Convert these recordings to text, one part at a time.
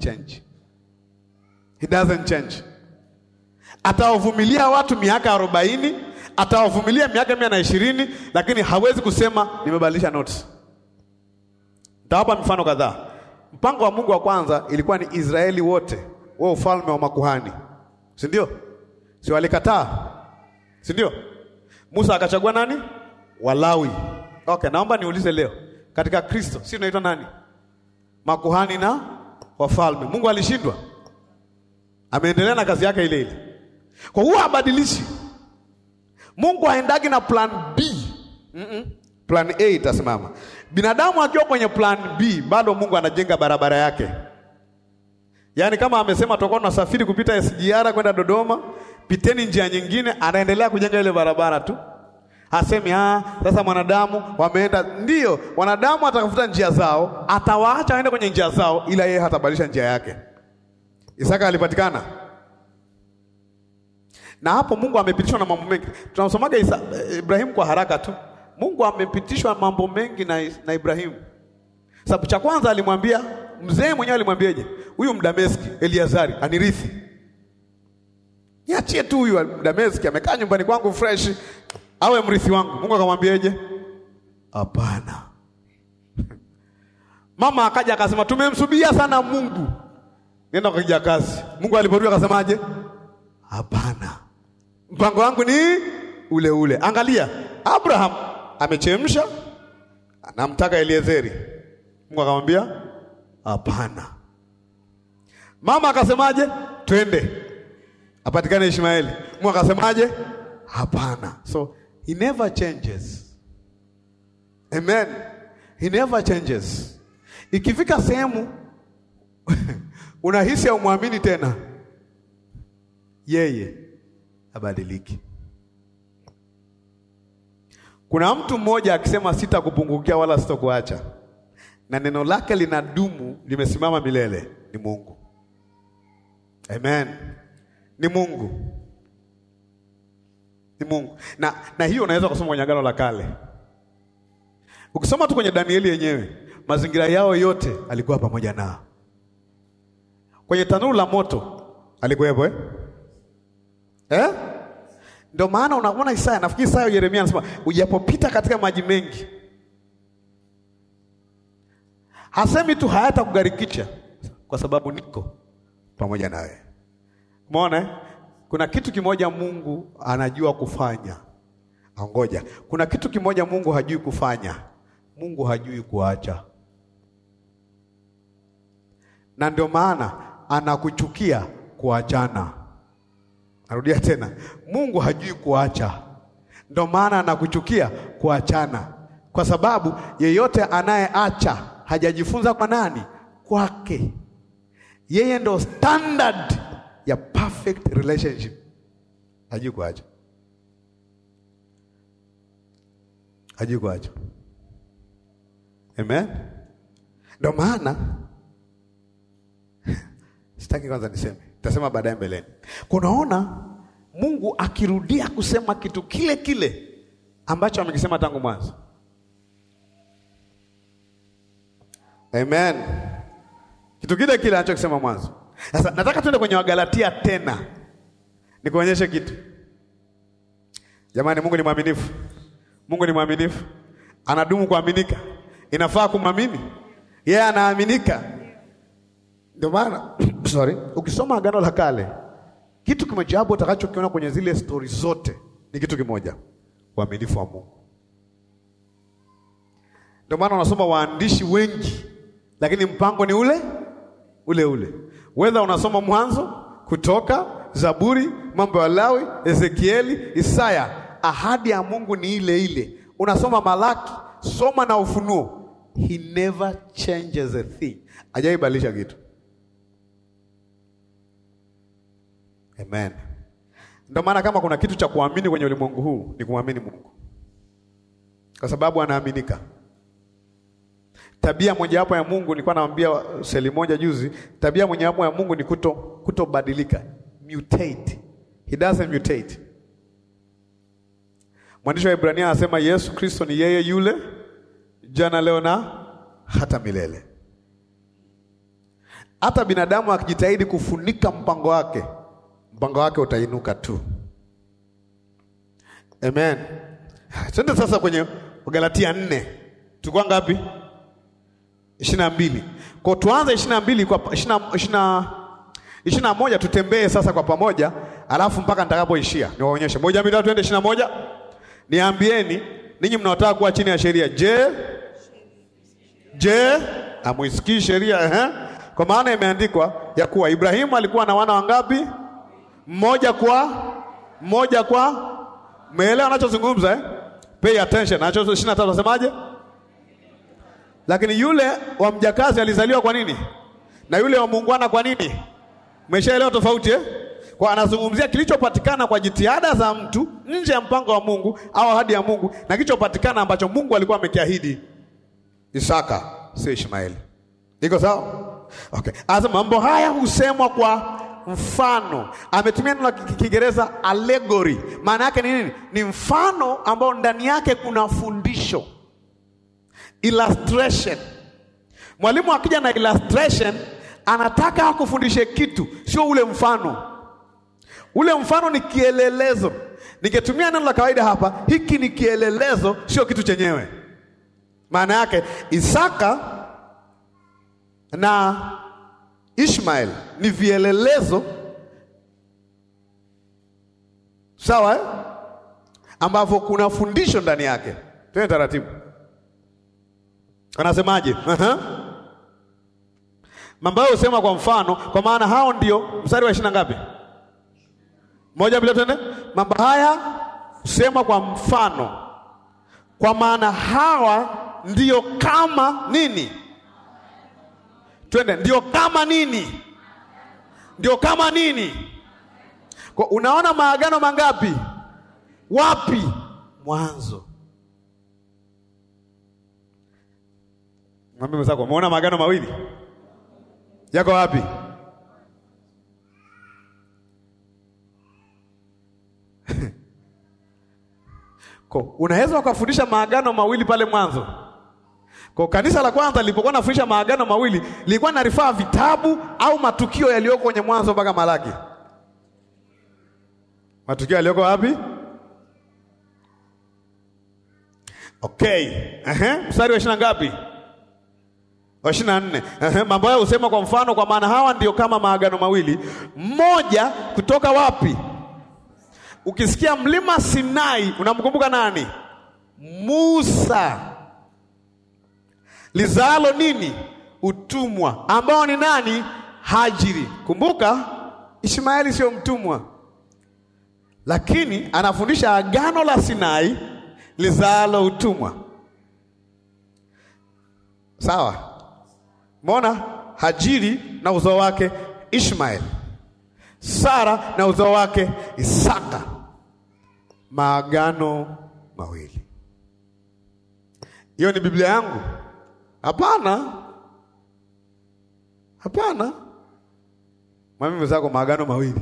change. He doesn't change. Atawavumilia watu miaka arobaini, atawavumilia miaka mia na ishirini, lakini hawezi kusema nimebadilisha notes. Nitawapa mifano kadhaa. Mpango wa Mungu wa kwanza ilikuwa ni Israeli wote wao ufalme wa makuhani, si ndio? Si walikataa, si ndio? Musa akachagua nani? Walawi. Okay, naomba niulize leo, katika Kristo si tunaitwa nani? Makuhani na wafalme. Mungu alishindwa? Ameendelea na kazi yake ile ile. Kwa hiyo habadilishi. Mungu haendagi na plan B. Mm -mm. Plan A itasimama. Binadamu akiwa kwenye plan B, bado Mungu anajenga barabara yake. Yaani kama amesema tutakuwa tunasafiri kupita SGR kwenda Dodoma, piteni njia nyingine, anaendelea kujenga ile barabara tu. Hasemi ah, sasa mwanadamu wameenda. Ndiyo, wanadamu atakafuta njia zao, atawaacha waende kwenye njia zao, ila yeye hatabadilisha njia yake. Isaka alipatikana na hapo. Mungu amepitishwa na mambo mengi. Tunasomaga Ibrahimu kwa haraka tu. Mungu amepitishwa mambo mengi na, na Ibrahimu. Sababu cha kwanza alimwambia mzee mwenyewe, alimwambiaje? Huyu Mdameski Eliazari anirithi, niachie tu huyu Mdameski, amekaa nyumbani kwangu fresh, awe mrithi wangu. Mungu akamwambiaje? Hapana. Mama akaja akasema, tumemsubiria sana Mungu, nenda kwa kijakazi. Mungu aliporudi akasemaje? Hapana, mpango wangu ni ule ule. Angalia, Abraham amechemsha, anamtaka Eliezeri. Mungu akamwambia hapana. Mama akasemaje? Twende apatikane Ishmaeli. Mungu akasemaje? Hapana. So he never changes. Amen. He never changes. Ikifika sehemu unahisi haumwamini tena, yeye abadiliki. Kuna mtu mmoja akisema sitakupungukia wala sitakuacha, na neno lake linadumu, limesimama milele, ni Mungu. Amen, ni Mungu, ni Mungu. Na, na hiyo unaweza kusoma kwenye Agano la Kale. Ukisoma tu kwenye Danieli yenyewe, mazingira yao yote alikuwa pamoja nao. Kwenye tanuru la moto alikuwepo eh? Eh? Ndio maana unaona Isaya, nafikiri Isaya Yeremia anasema ujapopita katika maji mengi, hasemi tu hayatakugharikisha kwa sababu niko pamoja nawe. Umeona, kuna kitu kimoja Mungu anajua kufanya. Angoja, kuna kitu kimoja Mungu hajui kufanya. Mungu hajui kuacha, na ndio maana anakuchukia kuachana. Narudia tena, Mungu hajui kuacha, ndio maana anakuchukia kuachana, kwa sababu yeyote anayeacha hajajifunza kwa nani? Kwake. Yeye ndo standard ya perfect relationship, hajui kuacha, hajui kuacha. Amen, ndio maana sitaki kwanza niseme tasema baadaye mbeleni. Kunaona Mungu akirudia kusema kitu kile kile ambacho amekisema tangu mwanzo. Amen, kitu kile kile anachokisema mwanzo. Sasa nataka tuende kwenye Wagalatia tena nikuonyeshe kitu. Jamani, Mungu ni mwaminifu. Mungu ni mwaminifu, anadumu kuaminika. Inafaa kumwamini yeye, yeah, anaaminika ndio maana sorry, ukisoma Agano la Kale kitu kimojawapo utakachokiona kwenye zile stori zote ni kitu kimoja, uaminifu wa Mungu. Ndio maana unasoma waandishi wengi, lakini mpango ni ule ule ule, whether unasoma Mwanzo, Kutoka, Zaburi, Mambo ya Lawi, Ezekieli, Isaya, ahadi ya Mungu ni ile ile. Unasoma Malaki, soma na Ufunuo, he never changes a thing, hajaibadilisha kitu. Amen. Ndio maana kama kuna kitu cha kuamini kwenye ulimwengu huu ni kumwamini Mungu, kwa sababu anaaminika. Tabia mojawapo ya Mungu, nilikuwa naambia seli moja juzi, tabia mojawapo ya Mungu ni kuto kutobadilika, mutate. He doesn't mutate. Mwandishi wa Ibrania anasema Yesu Kristo ni yeye yule jana, leo na hata milele. hata binadamu akijitahidi kufunika mpango wake, mpango wake utainuka tu. Amen. Twende sasa kwenye Galatia nne, tulikuwa ngapi? ishirini na mbili. Kwa tuanze ishirini na mbili kwa ishirini na moja, tutembee sasa kwa pamoja, alafu mpaka nitakapoishia niwaonyeshe. Moja, mbili, tatu, twende ishirini na moja. Niambieni ninyi mnaotaka kuwa chini ya sheria, je, je amuisikii sheria eh? Kwa maana imeandikwa ya kuwa Ibrahimu alikuwa na wana wangapi? Mmoja kwa mmoja kwa. Umeelewa anachozungumza eh? Pay attention. Anacho 23 nasemaje? Lakini yule wa mjakazi alizaliwa kwa nini? Na yule wa muungwana kwa nini? Umeshaelewa tofauti eh? Kwa anazungumzia kilichopatikana kwa jitihada za mtu nje ya mpango wa Mungu au ahadi ya Mungu na kilichopatikana ambacho Mungu alikuwa amekiahidi Isaka, sio Ishmaeli. Iko sawa? Okay. Asa mambo haya husemwa kwa mfano. Ametumia neno la Kiingereza allegory. Maana yake ni nini? Ni mfano ambao ndani yake kuna fundisho. Illustration. Mwalimu akija na illustration anataka akufundishe kitu, sio ule mfano. Ule mfano ni kielelezo. Ningetumia neno la kawaida hapa, hiki ni kielelezo, sio kitu chenyewe. Maana yake Isaka na Ishmael ni vielelezo sawa, eh? ambavyo kuna fundisho ndani yake. Twende taratibu, anasemaje? uh-huh. mambo hayo husema kwa mfano, kwa maana hao ndio, mstari wa ishirini na ngapi? Moja bila, twende. Mambo haya husema kwa mfano, kwa maana hawa ndio kama nini? Twende, ndio kama nini? Ndio kama nini? Kwa unaona maagano mangapi? Wapi? Mwanzo. Mwambie mwenzako, umeona maagano mawili yako wapi? Kwa unaweza ukafundisha maagano mawili pale mwanzo. Kwa kanisa la kwanza lilipokuwa nafundisha maagano mawili lilikuwa na rifaa vitabu au matukio yaliyoko kwenye mwanzo mpaka Malaki. Matukio yaliyoko wapi? Okay. Ehe, mstari wa ishirini ngapi? Wa ishirini na nne. Ehe, mambo hayo husema kwa mfano, kwa maana hawa ndio kama maagano mawili, mmoja kutoka wapi? Ukisikia mlima Sinai unamkumbuka nani? Musa. Lizalo nini? Utumwa, ambao ni nani? Hajiri. Kumbuka Ishmaeli sio mtumwa, lakini anafundisha agano la Sinai lizalo utumwa. Sawa, mbona Hajiri na uzao wake Ishmaeli, Sara na uzao wake Isaka, maagano mawili. Hiyo ni Biblia yangu? Hapana, hapana. Mwambie mwenzako maagano mawili,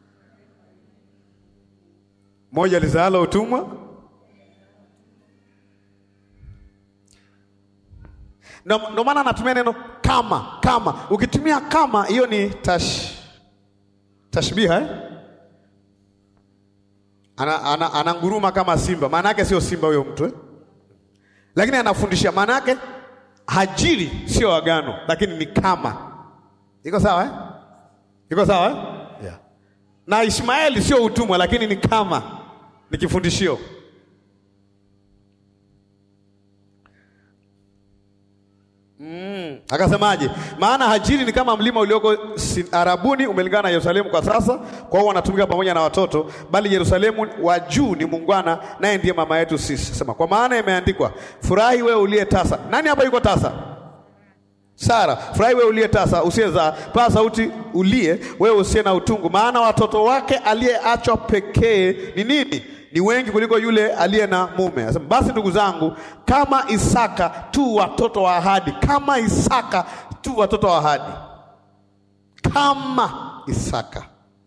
moja lizaalo utumwa, ndio maana anatumia neno kama. Kama ukitumia kama, hiyo ni tash tashbiha eh? Ana, ana, ananguruma kama simba, maana yake sio simba huyo mtu eh? Lakini anafundisha maana yake Hajiri sio agano, lakini ni kama. Iko sawa eh? Iko sawa eh? Yeah. Na Ishmaeli sio utumwa, lakini ni kama, ni kifundishio. Mm. Akasemaje? Maana Hajiri ni kama mlima ulioko Arabuni umelingana na Yerusalemu kwa sasa, kwa hiyo wanatumika pamoja na watoto, bali Yerusalemu wa juu ni muungwana, naye ndiye mama yetu sisi. Sema kwa maana imeandikwa, furahi wewe uliye tasa. Nani hapa yuko tasa? Sara. Furahi wewe uliye tasa, usiyezaa, paa sauti ulie wewe usiye na utungu, maana watoto wake aliyeachwa pekee ni nini? Ni wengi kuliko yule aliye na mume. Anasema basi ndugu zangu, kama Isaka tu watoto wa ahadi, kama Isaka tu watoto wa ahadi, kama Isaka.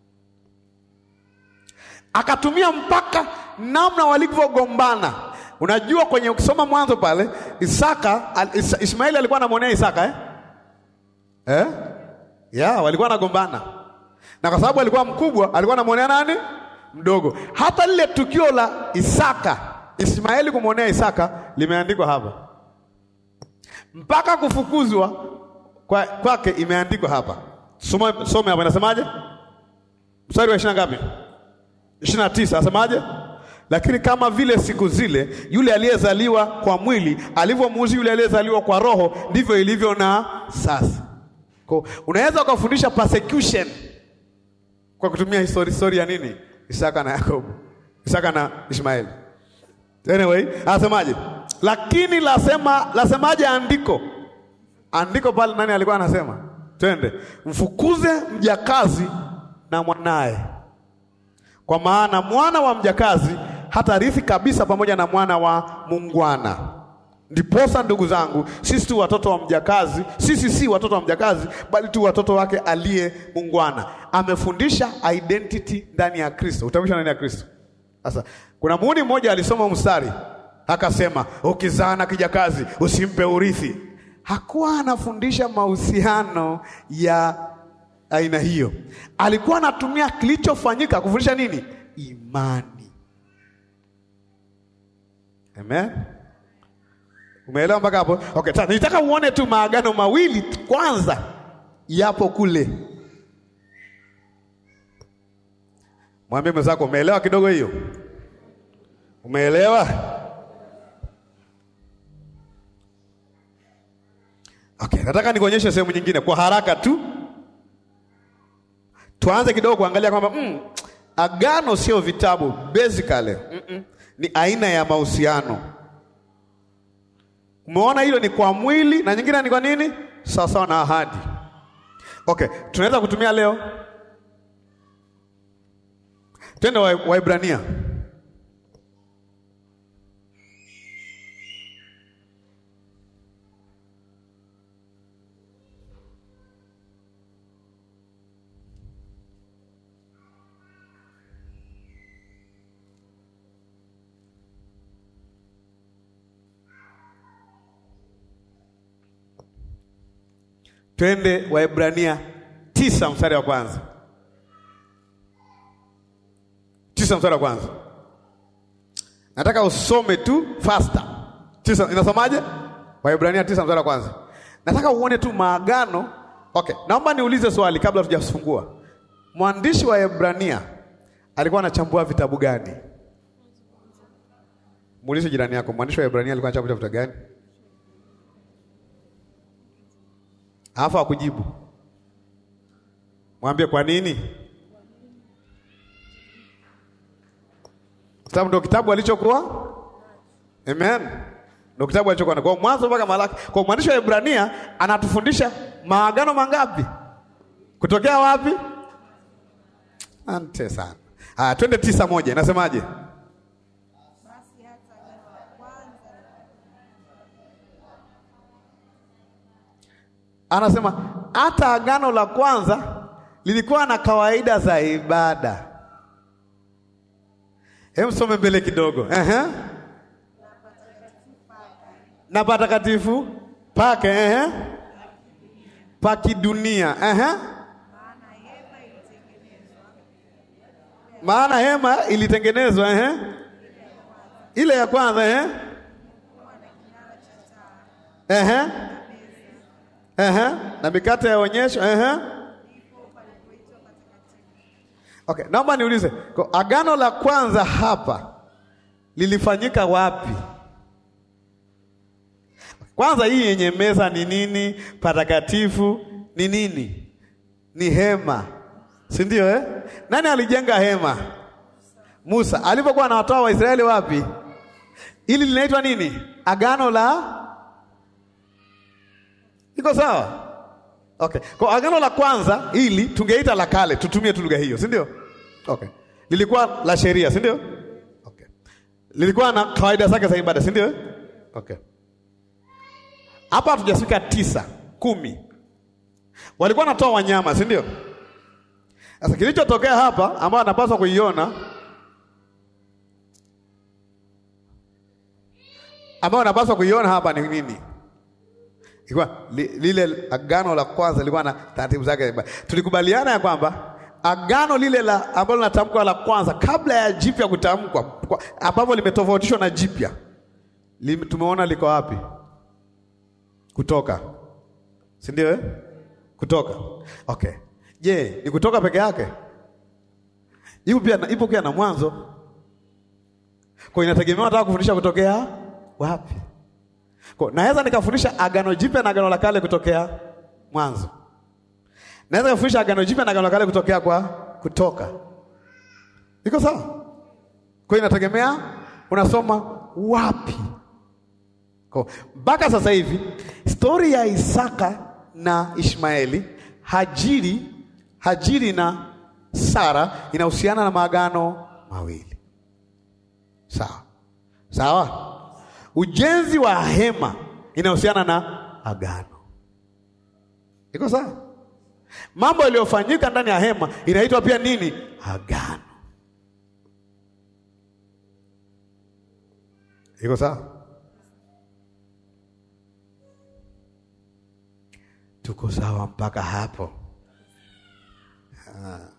Akatumia mpaka namna walivyogombana. Unajua, kwenye ukisoma mwanzo pale Isaka Is, Ishmaeli alikuwa anamwonea Isaka eh? Eh? ya walikuwa wanagombana, na kwa sababu alikuwa mkubwa, alikuwa anamwonea nani mdogo. Hata lile tukio la Isaka, Ismaeli kumwonea Isaka limeandikwa hapa, mpaka kufukuzwa kwa kwake imeandikwa hapa. Soma, some hapa, inasemaje? Mstari wa ishirini ngapi? ishirini na tisa asemaje? Lakini kama vile siku zile yule aliyezaliwa kwa mwili alivyomuuzi yule aliyezaliwa kwa roho, ndivyo ilivyo na sasa. Kwa unaweza ukafundisha persecution kwa kutumia histori histori ya nini, Isaka na Yakobo, Isaka na Ishmaeli. Anyway, anasemaje? Lakini lasema lasemaje andiko? Andiko pale nani alikuwa anasema? Twende mfukuze mjakazi na mwanaye, kwa maana mwana wa mjakazi hatarithi kabisa pamoja na mwana wa mungwana. Ndiposa ndugu zangu, sisi tu watoto wa mjakazi, sisi si watoto wa mjakazi, bali tu watoto wake aliye mungwana. Amefundisha identity ndani ya Kristo, utambulisho ndani ya Kristo. Sasa kuna muhuni mmoja alisoma mstari akasema, ukizaa na kijakazi usimpe urithi. Hakuwa anafundisha mahusiano ya aina hiyo, alikuwa anatumia kilichofanyika kufundisha nini? Imani. Amen. Umeelewa mpaka hapo? Okay, sasa nitaka uone tu maagano mawili kwanza yapo kule. Mwambie mwenzako umeelewa kidogo hiyo? Umeelewa? Okay, nataka nikuonyeshe sehemu nyingine kwa haraka tu. Tuanze kidogo kuangalia kwamba mm, agano sio vitabu basically. Mm -mm, ni aina ya mahusiano. Umeona hilo ni kwa mwili na nyingine ni kwa nini? Sawa sawa na ahadi. Okay, tunaweza kutumia leo. Twende Waibrania wa Twende Waebrania tisa mstari wa kwanza. Tisa mstari wa kwanza. Nataka usome tu faster. Tisa inasomaje? Waebrania tisa mstari wa kwanza. Nataka uone tu maagano. Okay, naomba niulize swali kabla tujafungua. Mwandishi wa Waebrania alikuwa anachambua vitabu gani? Muulize jirani yako, mwandishi wa Waebrania alikuwa anachambua vitabu gani? Alafu akujibu, mwambie kwa nini. Sababu ndio kitabu alichokuwa. Amen, ndio kitabu alichokuwa na kwa mwanzo mpaka Malaki. Kwa mwandishi wa Ibrania anatufundisha maagano mangapi? Kutokea wapi? Ante sana. Haya, twende tisa moja, inasemaje? Anasema hata agano la kwanza lilikuwa na kawaida za ibada. Hebu some mbele kidogo. Ehe. Na patakatifu pake, ehe, pa kidunia, ehe, maana hema ilitengenezwa, ehe, ile ya kwanza, ehe, ehe Ehe, na mikate ya onyesho ehe. Okay, naomba niulize, kwa agano la kwanza hapa lilifanyika wapi? Kwanza hii yenye meza ni nini? Patakatifu ni nini? Ni hema, si ndio eh? Nani alijenga hema? Musa alipokuwa anawatoa Waisraeli wapi? Hili linaitwa nini? Agano la Iko sawa? Okay. Kwa agano la kwanza hili tungeita la kale, tutumie tu lugha hiyo, si ndio? Okay. Lilikuwa la sheria, si ndio? Okay. Lilikuwa na kawaida zake za ibada, si ndio? Okay. Hapa hatujafika tisa, kumi. Walikuwa wanatoa wanyama, si ndio? Sasa kilichotokea hapa ambao anapaswa kuiona ambao anapaswa kuiona hapa ni nini? ilikuwa li, lile agano la kwanza lilikuwa na taratibu zake. Tulikubaliana ya kwamba agano lile la ambalo linatamkwa la kwanza kabla ya jipya kutamkwa, kwa- ambapo limetofautishwa na jipya, lim- tumeona liko wapi? Kutoka, si ndio? Eh, kutoka. Okay, je, ni kutoka peke yake? Ipo pia na, ipo pia na mwanzo, kwa inategemea nataka kufundisha kutokea wapi. Kwa naweza nikafundisha agano jipya na agano la kale kutokea mwanzo. Naweza kufundisha agano jipya na agano la kale kutokea kwa kutoka. Iko sawa? Kwa hiyo inategemea unasoma wapi. Kwa mpaka sasa hivi stori ya Isaka na Ishmaeli, Hajiri, Hajiri na Sara inahusiana na maagano mawili. Sawa. Sawa? Ujenzi wa hema inahusiana na agano. Iko sawa? Mambo yaliyofanyika ndani ya hema inaitwa pia nini? Agano. Iko sawa? Tuko sawa mpaka hapo? Ah.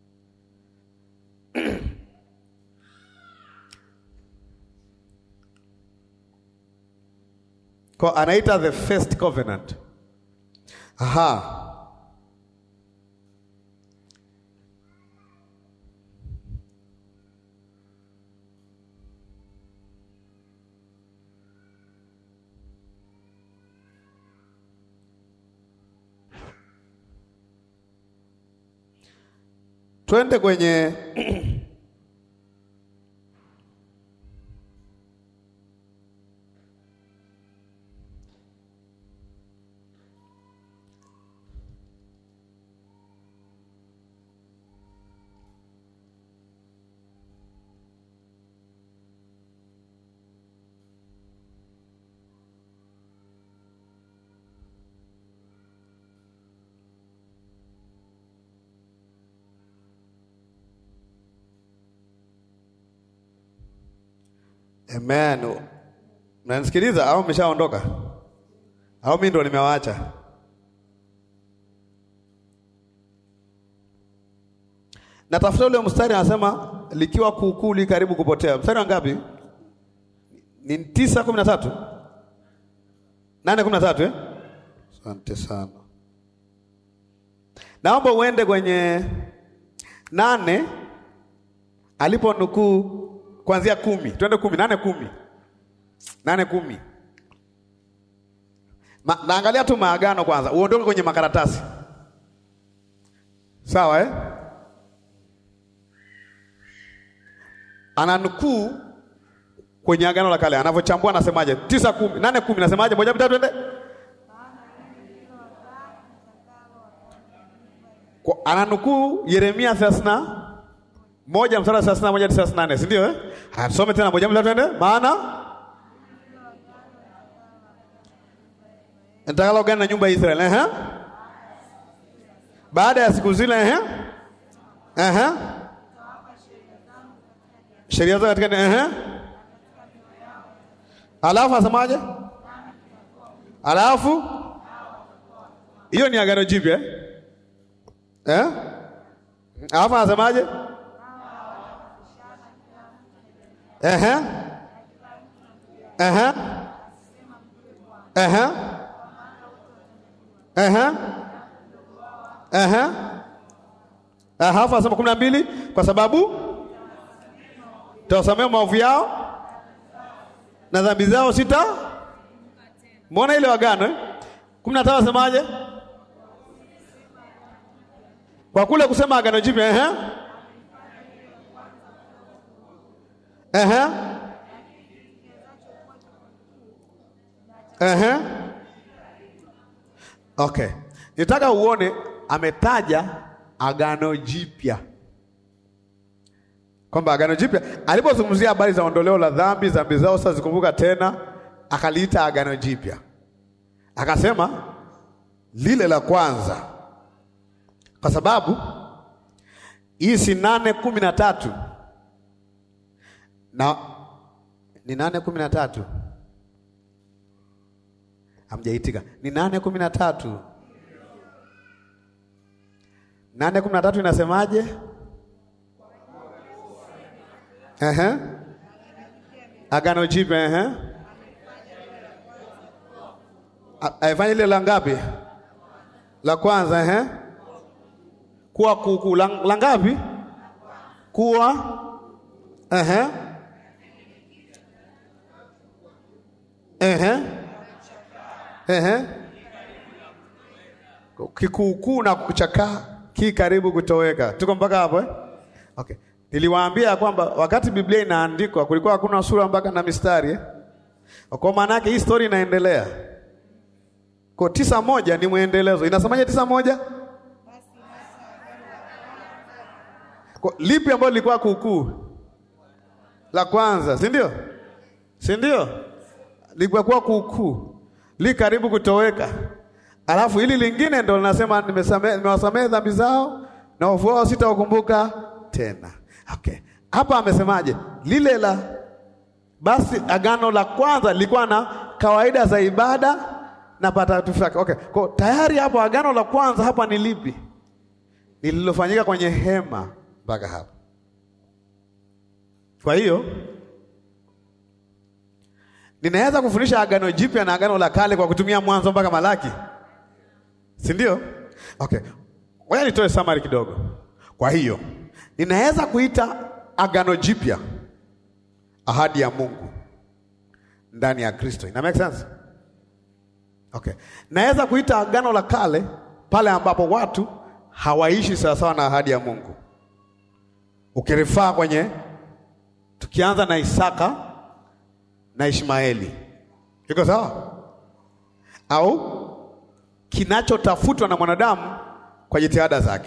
Kwa anaita the first covenant. Aha. Twende kwenye Amen. Mnanisikiliza au mmeshaondoka? Au mimi ndo nimewaacha? Natafuta ule mstari anasema likiwa kuukuu li karibu kupotea. Mstari wa ngapi? Ni tisa kumi na tatu nane kumi na tatu eh? Asante sana. Naomba uende kwenye nane alipo nukuu kuanzia kumi, twende kumi, nane kumi, nane kumi. Ma, naangalia tu maagano kwanza, uondoke kwenye makaratasi sawa eh? Ananukuu kwenye agano la kale anavyochambua, anasemaje? tisa kumi, nane kumi, nasemaje? moja mitatu, twende Kwa- ananukuu Yeremia thelathini na moja mstari wa thelathini na moja hadi thelathini na nane si ndio eh? Haya, tusome tena moja mbili twende. Maana nitakalo gani na nyumba ya Israeli eh? Baada ya siku zile eh? Eh? Sheria zao katika eh? Alafu asemaje? Alafu hiyo ni agano jipya eh? Eh? Alafu anasemaje? Ehe. Ehe. Ehe. Ehe. Ehe. Alafu anasema kumi na mbili kwa sababu tawasamea maovu yao na dhambi zao sita. Mbona ile wagano eh? kumi na tano asemaje? Kwa kule kusema agano jipya ehe. Ehe. Ehe. Okay. Nitaka uone ametaja agano jipya. Kwamba agano jipya alipozungumzia habari za ondoleo la dhambi, dhambi zao sasa zikumbuka tena, akaliita agano jipya. Akasema lile la kwanza kwa sababu hii si nane kumi na tatu na ni nane kumi na tatu Hamjaitika. Ni nane kumi na tatu. Nane kumi na tatu inasemaje? Ehe. Agano Jipya, ehe. A- Aifanye ile la ngapi? La kwanza, ehe. Kuwa kuku la, la ngapi? Kuwa ehe. Ehe. Ehe. Kikuukuu na kuchakaa ki karibu kutoweka. Tuko mpaka hapo eh? Okay. Niliwaambia ya kwamba wakati Biblia inaandikwa kulikuwa hakuna sura mpaka na mistari eh? Kwa maana yake hii story inaendelea. Kwa tisa moja ni mwendelezo. Inasemaje tisa moja? Kwa, lipi ambalo lilikuwa kuukuu? La kwanza, si ndio? Si ndio? Lilikuwa kuukuu. Li karibu kutoweka. Alafu hili lingine ndo linasema nimesamehe nimewasamehe dhambi zao na wavu wao sitawakumbuka tena. Okay. Hapa amesemaje? Lile la basi agano la kwanza lilikuwa na kawaida za ibada na patakatifu yake. Okay. Kwa tayari hapo agano la kwanza hapa ni lipi? Lililofanyika kwenye hema mpaka hapa. Kwa hiyo ninaweza kufundisha agano jipya na agano la kale kwa kutumia mwanzo mpaka Malaki, si ndio? Okay, ngoja nitoe summary kidogo. Kwa hiyo ninaweza kuita agano jipya ahadi ya Mungu ndani ya Kristo. Ina make sense? Okay, naweza kuita agano la kale pale ambapo watu hawaishi sawasawa na ahadi ya Mungu, ukirifaa kwenye tukianza na Isaka na Ishmaeli, iko sawa? Au kinachotafutwa na mwanadamu kwa jitihada zake,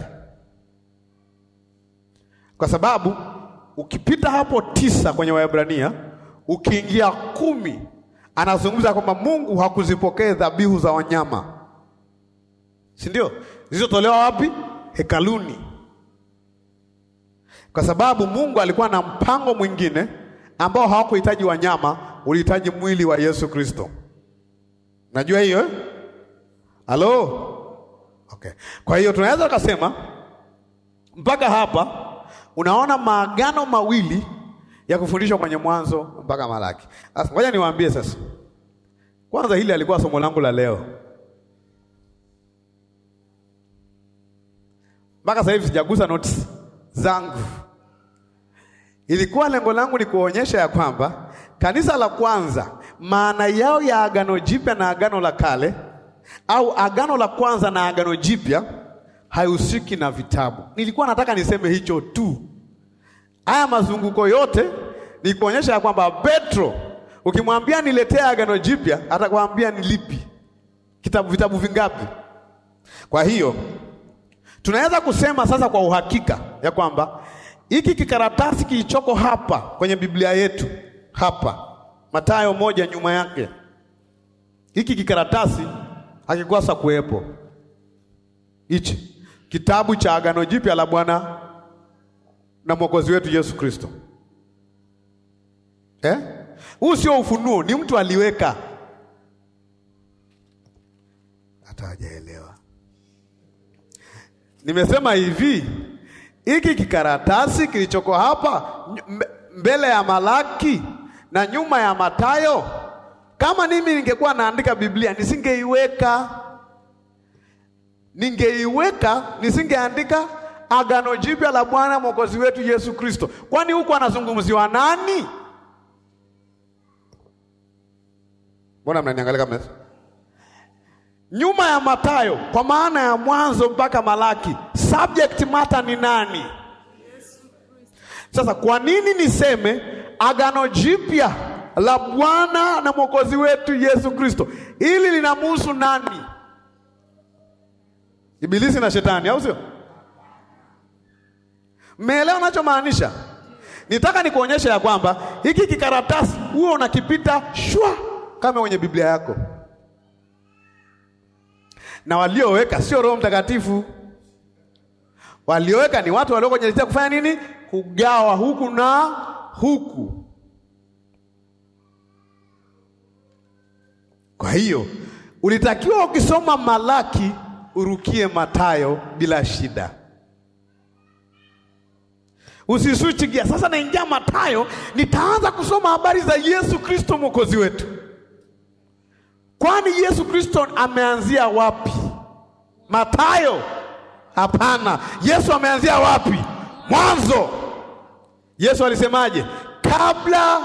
kwa sababu ukipita hapo tisa kwenye Waebrania ukiingia kumi, anazungumza kwamba Mungu hakuzipokea dhabihu za wanyama, si ndio? Zilizotolewa wapi? Hekaluni, kwa sababu Mungu alikuwa na mpango mwingine ambao hawakuhitaji wanyama, ulihitaji mwili wa Yesu Kristo. Najua hiyo eh? Halo? Okay. Kwa hiyo tunaweza kusema mpaka hapa unaona maagano mawili ya kufundishwa kwenye Mwanzo mpaka Malaki. Sasa ngoja niwaambie sasa. Kwanza hili alikuwa somo langu la leo. Mpaka sasa hivi sijagusa notes zangu. Ilikuwa lengo langu ni kuonyesha ya kwamba kanisa la kwanza maana yao ya agano jipya na agano la kale au agano la kwanza na agano jipya haihusiki na vitabu. Nilikuwa nataka niseme hicho tu. Haya mazunguko yote ni kuonyesha ya kwamba Petro ukimwambia niletee agano jipya atakwambia ni lipi, kitabu vitabu vingapi? Kwa hiyo tunaweza kusema sasa kwa uhakika ya kwamba hiki kikaratasi kilichoko hapa kwenye Biblia yetu hapa Mathayo moja nyuma yake, hiki kikaratasi hakikosa kuwepo. Hichi kitabu cha agano jipya la Bwana na Mwokozi wetu Yesu Kristo. Eh? Huu sio ufunuo, ni mtu aliweka. Hata hajaelewa. Nimesema hivi, hiki kikaratasi kilichoko hapa mbele ya Malaki na nyuma ya Mathayo, kama mimi ningekuwa naandika Biblia nisingeiweka, ningeiweka nisingeandika agano jipya la Bwana mwokozi wetu Yesu Kristo. Kwani huku anazungumziwa nani? Mbona mnaniangalia kama nyuma ya Mathayo, kwa maana ya mwanzo mpaka Malaki, subject matter ni nani? Sasa kwa nini niseme agano jipya la Bwana na mwokozi wetu Yesu Kristo? Hili linamhusu nani? Ibilisi na shetani, au sio? Mmeelewa nachomaanisha? Nitaka nikuonyesha ya kwamba hiki kikaratasi huo unakipita shwa kama kwenye Biblia yako, na walioweka sio Roho Mtakatifu. Walioweka ni watu walio kwenye kufanya nini? Kugawa huku na huku. Kwa hiyo ulitakiwa ukisoma Malaki urukie Matayo bila shida. Usiswichi gia, sasa naingia Matayo, nitaanza kusoma habari za Yesu Kristo mwokozi wetu. Kwani Yesu Kristo ameanzia wapi? Matayo? Hapana. Yesu ameanzia wapi? Mwanzo. Yesu alisemaje? Kabla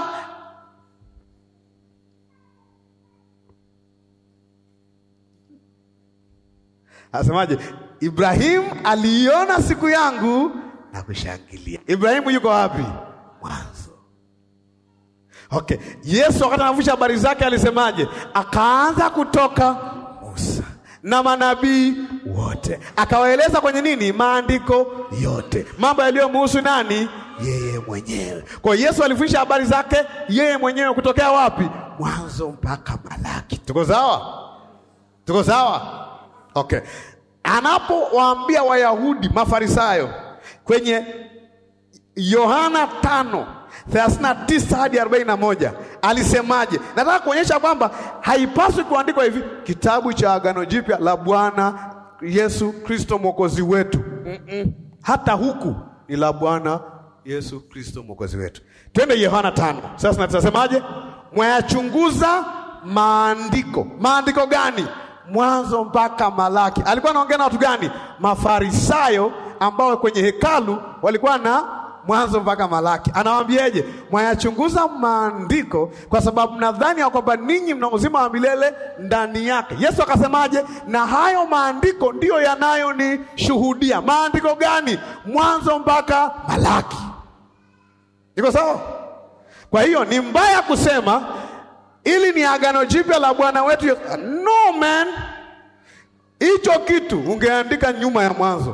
Asemaje? Ibrahimu aliiona siku yangu na kushangilia. Ibrahimu yuko wapi? Mwanzo. Okay. Yesu wakati anavusha habari zake alisemaje? Akaanza kutoka Musa na manabii wote, akawaeleza kwenye nini? Maandiko yote, mambo yaliyomhusu nani? Yeye mwenyewe. Kwa hiyo Yesu alifundisha habari zake yeye mwenyewe kutokea wapi? Mwanzo mpaka Malaki. Tuko sawa? Tuko sawa? Okay. Anapowaambia Wayahudi Mafarisayo kwenye Yohana tano thelathini na tisa hadi arobaini na moja alisemaje? Nataka kuonyesha kwamba haipaswi kuandikwa hivi kitabu cha Agano Jipya la Bwana Yesu Kristo mwokozi wetu. Mm-mm. Hata huku ni la Bwana Yesu Kristo mwokozi wetu. Twende Yohana tano sasa, natasemaje? Mwayachunguza maandiko. Maandiko gani? Mwanzo mpaka Malaki. Alikuwa anaongea na watu gani? Mafarisayo ambao kwenye hekalu walikuwa na Mwanzo mpaka Malaki. Anawaambieje? Mwayachunguza maandiko kwa sababu mnadhani ya kwamba ninyi mna uzima wa milele ndani yake. Yesu akasemaje? Na hayo maandiko ndiyo yanayonishuhudia. Maandiko gani? Mwanzo mpaka Malaki. Iko sawa? Kwa hiyo ni mbaya kusema ili ni agano jipya la Bwana wetu Yesu. No man, hicho kitu ungeandika nyuma ya Mwanzo.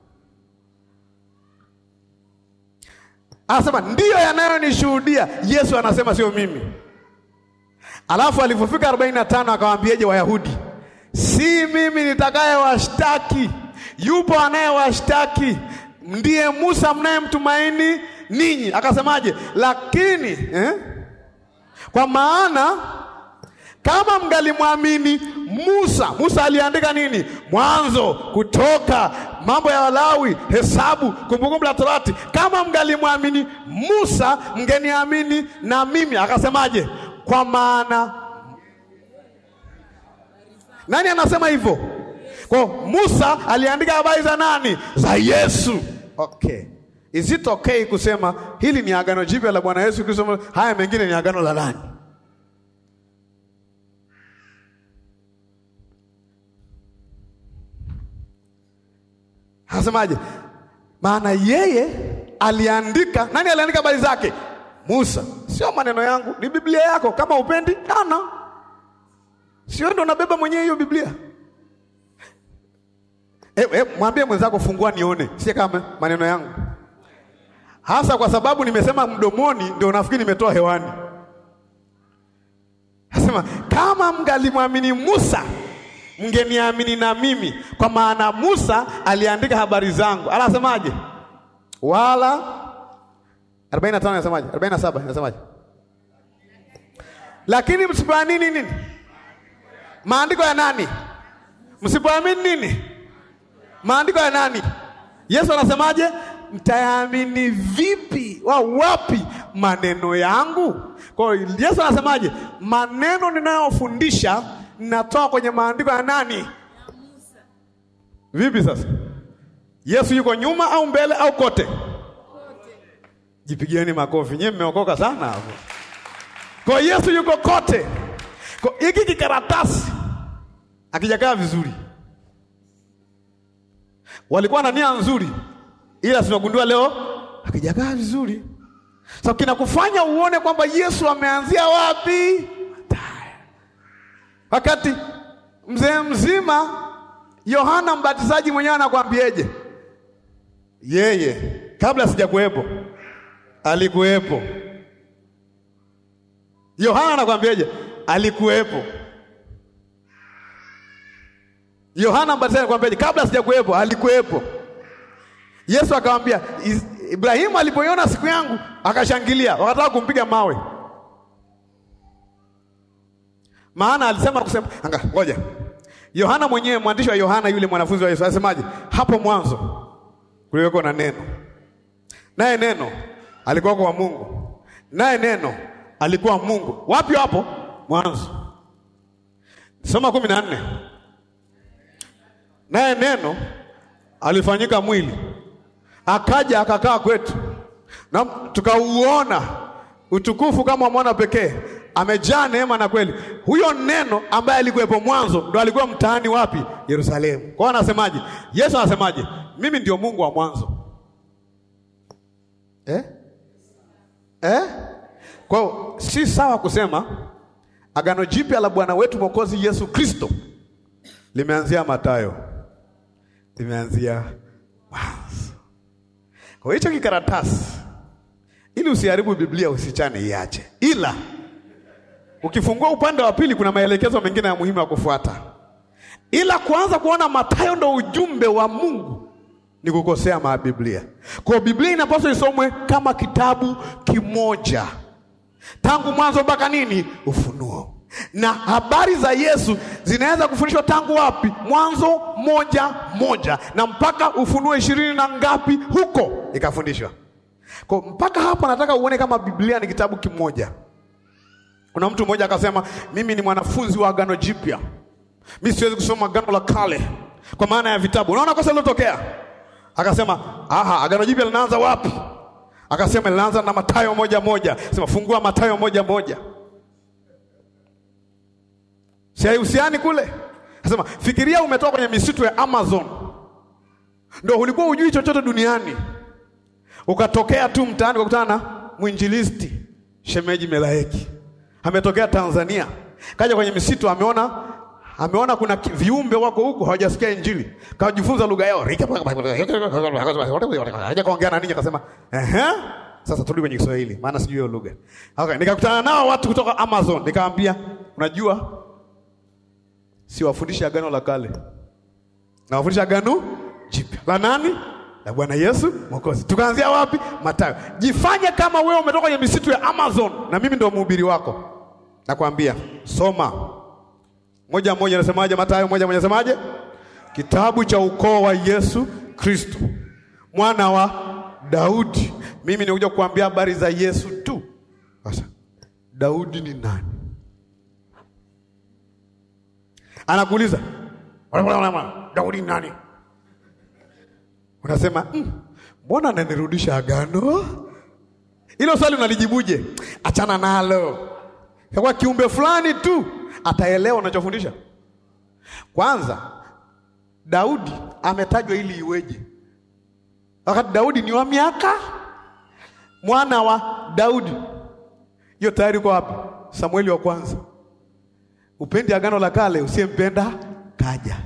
Anasema ndiyo yanayonishuhudia. Yesu anasema sio mimi. Alafu alipofika arobaini na tano akawaambieje Wayahudi? Si mimi nitakayewashtaki, yupo anayewashtaki, ndiye Musa mnayemtumaini ninyi. Akasemaje? Lakini eh? Kwa maana kama mngalimwamini Musa, Musa aliandika nini? Mwanzo, Kutoka, mambo ya Walawi, Hesabu, Kumbukumbu la Torati. Kama mngalimwamini Musa, mngeniamini na mimi. Akasemaje? Kwa maana nani anasema hivyo? Kwa Musa aliandika habari za nani? Za Yesu. Okay. Is it okay kusema hili ni agano jipya la Bwana Yesu Kristo, haya mengine ni agano la nani? Anasemaje? Maana yeye aliandika, nani aliandika habari zake? Musa. Sio maneno yangu, ni Biblia yako. Kama upendi ana, sio ndo nabeba mwenyewe hiyo Biblia. E, e, mwambie mwenzako fungua nione, si kama maneno yangu hasa kwa sababu nimesema mdomoni, ndio nafikiri nimetoa hewani. Nasema kama mngalimwamini Musa, mngeniamini na mimi, kwa maana Musa aliandika habari zangu. Anasemaje? wala 45 anasemaje? 47 anasemaje? Lakini msipoamini nini? Maandiko ya nani? Msipoamini nini? Maandiko ya nani? Yesu anasemaje? Mtayaamini vipi? wa wapi maneno yangu? Kwa hiyo Yesu anasemaje? Maneno ninayofundisha ninatoa kwenye maandiko ya nani? Vipi sasa? Yesu yuko nyuma au mbele au kote? Jipigieni makofi, nyinyi mmeokoka sana hapo. Kwa Yesu yuko kote. Kwa hiki kikaratasi akijakaa vizuri, walikuwa na nia nzuri ila tunagundua leo akijakaa vizuri. So kinakufanya uone kwamba Yesu ameanzia wapi, wakati mzee mzima Yohana Mbatizaji mwenyewe anakwambieje? Yeye kabla sijakuwepo alikuwepo. Yohana anakwambieje? Alikuwepo. Yohana Mbatizaji anakwambieje? Kabla sijakuwepo alikuwepo. Yesu akamwambia Ibrahimu alipoiona siku yangu akashangilia, wakataka kumpiga mawe. Maana alisema kusema, anga ngoja. Yohana mwenyewe mwandishi wa Yohana yule mwanafunzi wa Yesu anasemaje? Hapo mwanzo kulikuwa na neno. Naye neno alikuwa kwa Mungu. Naye neno alikuwa Mungu. Wapi hapo? Mwanzo. Soma kumi na nne. Naye neno alifanyika mwili akaja akakaa kwetu, na tukauona utukufu kama mwana pekee, amejaa neema na kweli. Huyo neno ambaye alikuwepo mwanzo ndo alikuwa mtaani wapi? Yerusalemu. Kwa hiyo anasemaje? Yesu anasemaje? Mimi ndio Mungu wa mwanzo eh? Eh? Kwa hiyo si sawa kusema agano jipya la Bwana wetu Mwokozi Yesu Kristo limeanzia Mathayo, limeanzia mwanzo. Kwa hicho kikaratasi, ili usiharibu Biblia, usichane, iache. Ila ukifungua upande wa pili, kuna maelekezo mengine ya muhimu ya kufuata. Ila kuanza kuona Mathayo ndo ujumbe wa Mungu ni kukosea mabiblia. Kwa Biblia inapaswa isomwe kama kitabu kimoja tangu mwanzo mpaka nini? Ufunuo. Na habari za Yesu zinaweza kufundishwa tangu wapi? Mwanzo moja moja na mpaka Ufunuo ishirini na ngapi huko ikafundishwa. Kwa mpaka hapo nataka uone kama Biblia ni kitabu kimoja. Kuna mtu mmoja akasema, mimi ni mwanafunzi wa Agano Jipya, mimi siwezi kusoma Agano la Kale kwa maana ya vitabu. Unaona kosa lilotokea? Akasema, aha, Agano Jipya linaanza wapi? Akasema linaanza na Mathayo moja moja. Sema fungua Mathayo moja moja. Si haihusiani kule? Akasema fikiria umetoka kwenye misitu ya Amazon. Ndio ulikuwa hujui chochote duniani. Ukatokea tu mtaani ukakutana na mwinjilisti Shemeji Melaeki. Ametokea Tanzania. Kaja kwenye misitu ameona ameona kuna viumbe wako huko hawajasikia Injili. Kajifunza lugha yao. Haja kaongea na ninyi akasema, "Ehe, sasa turudi kwenye Kiswahili maana sijui hiyo lugha." Okay, nikakutana nao watu kutoka Amazon, nikamwambia, "Unajua si wafundisha agano la kale. Na wafundisha agano jipya. La nani? La Bwana Yesu Mwokozi. Tukaanzia wapi? Mathayo. Jifanye kama wewe umetoka kwenye misitu ya Amazon na mimi ndio mhubiri wako. Nakwambia, soma moja moja nasemaje? Mathayo moja moja nasemaje? Kitabu cha ukoo wa Yesu Kristo mwana wa Daudi. Mimi nikuja kukuambia habari za Yesu tu. Sasa Daudi ni nani? Anakuuliza Daudi ni nani? Unasema mbona mm, ananirudisha agano? Hilo swali unalijibuje? Achana nalo, kwa kiumbe fulani tu ataelewa unachofundisha. Kwanza, Daudi ametajwa ili iweje? Wakati Daudi ni wa miaka mwana wa Daudi, hiyo tayari kwa wapi? Samueli wa kwanza. Upendi agano la kale, usiyempenda kaja.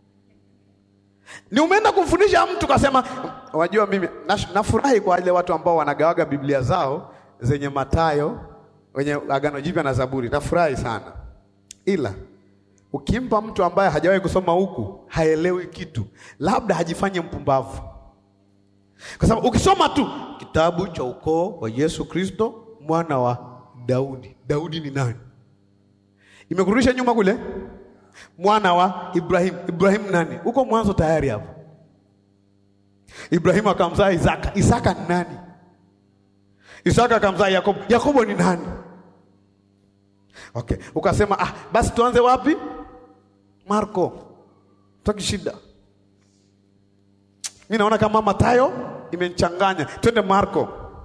Ni umeenda kumfundisha mtu kasema, wajua mimi nafurahi kwa wale watu ambao wanagawaga Biblia zao zenye Mathayo, wenye agano jipya na Zaburi, nafurahi sana ila ukimpa mtu ambaye hajawahi kusoma huku haelewi kitu, labda hajifanye mpumbavu, kwa sababu ukisoma tu kitabu cha ukoo wa Yesu Kristo mwana wa Daudi. Daudi ni nani? Imekurudisha nyuma kule, mwana wa Ibrahim. Ibrahim nani? Uko mwanzo tayari hapo. Ibrahimu akamzaa Isaka. Isaka ni nani? Isaka akamzaa Yakobo. Yakobo ni nani? Okay, ukasema ah, basi tuanze wapi? Marko. Taki shida. Mimi naona kama Mathayo imenichanganya. Twende Marko.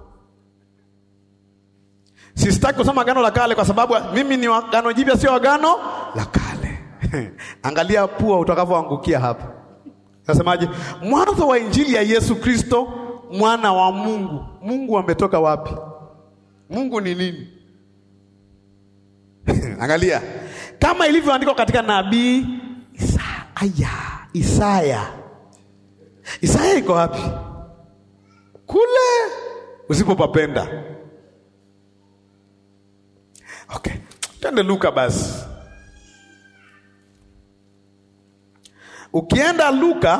Sistaki kusoma agano la kale kwa sababu mimi ni agano jipya, sio agano la kale. Angalia pua utakavyoangukia hapa. Nasemaje? Mwanzo wa injili ya Yesu Kristo mwana wa Mungu. Mungu ametoka wapi? Mungu ni nini? Angalia kama ilivyoandikwa katika nabii Isaya. Isaya, Isaya iko wapi? Kule usipopapenda. Okay, twende Luka basi. Ukienda Luka,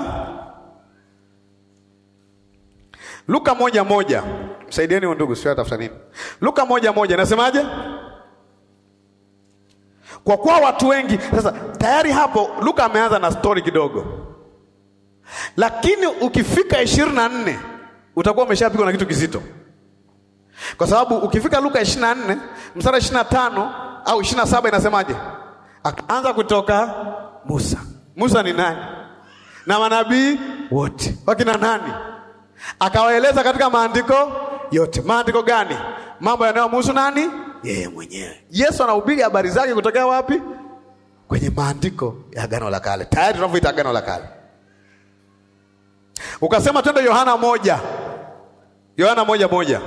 Luka moja moja, msaidieni ndugu, sio atafuta nini. Luka moja moja nasemaje? Kwa kuwa watu wengi sasa, tayari hapo Luka ameanza na stori kidogo, lakini ukifika ishirini na nne utakuwa umeshapigwa na kitu kizito, kwa sababu ukifika Luka ishirini na nne mstari ishirini na tano au ishirini na saba inasemaje? Akaanza kutoka Musa. Musa ni nani? Na manabii wote wakina nani? Akawaeleza katika maandiko yote. Maandiko gani? Mambo yanayomhusu nani? Yeye mwenyewe. Yesu anahubiri habari zake kutokea wapi? Kwenye maandiko ya Agano la Kale, tayari tunavyoita Agano la Kale. Ukasema twende Yohana moja, Yohana moja moja.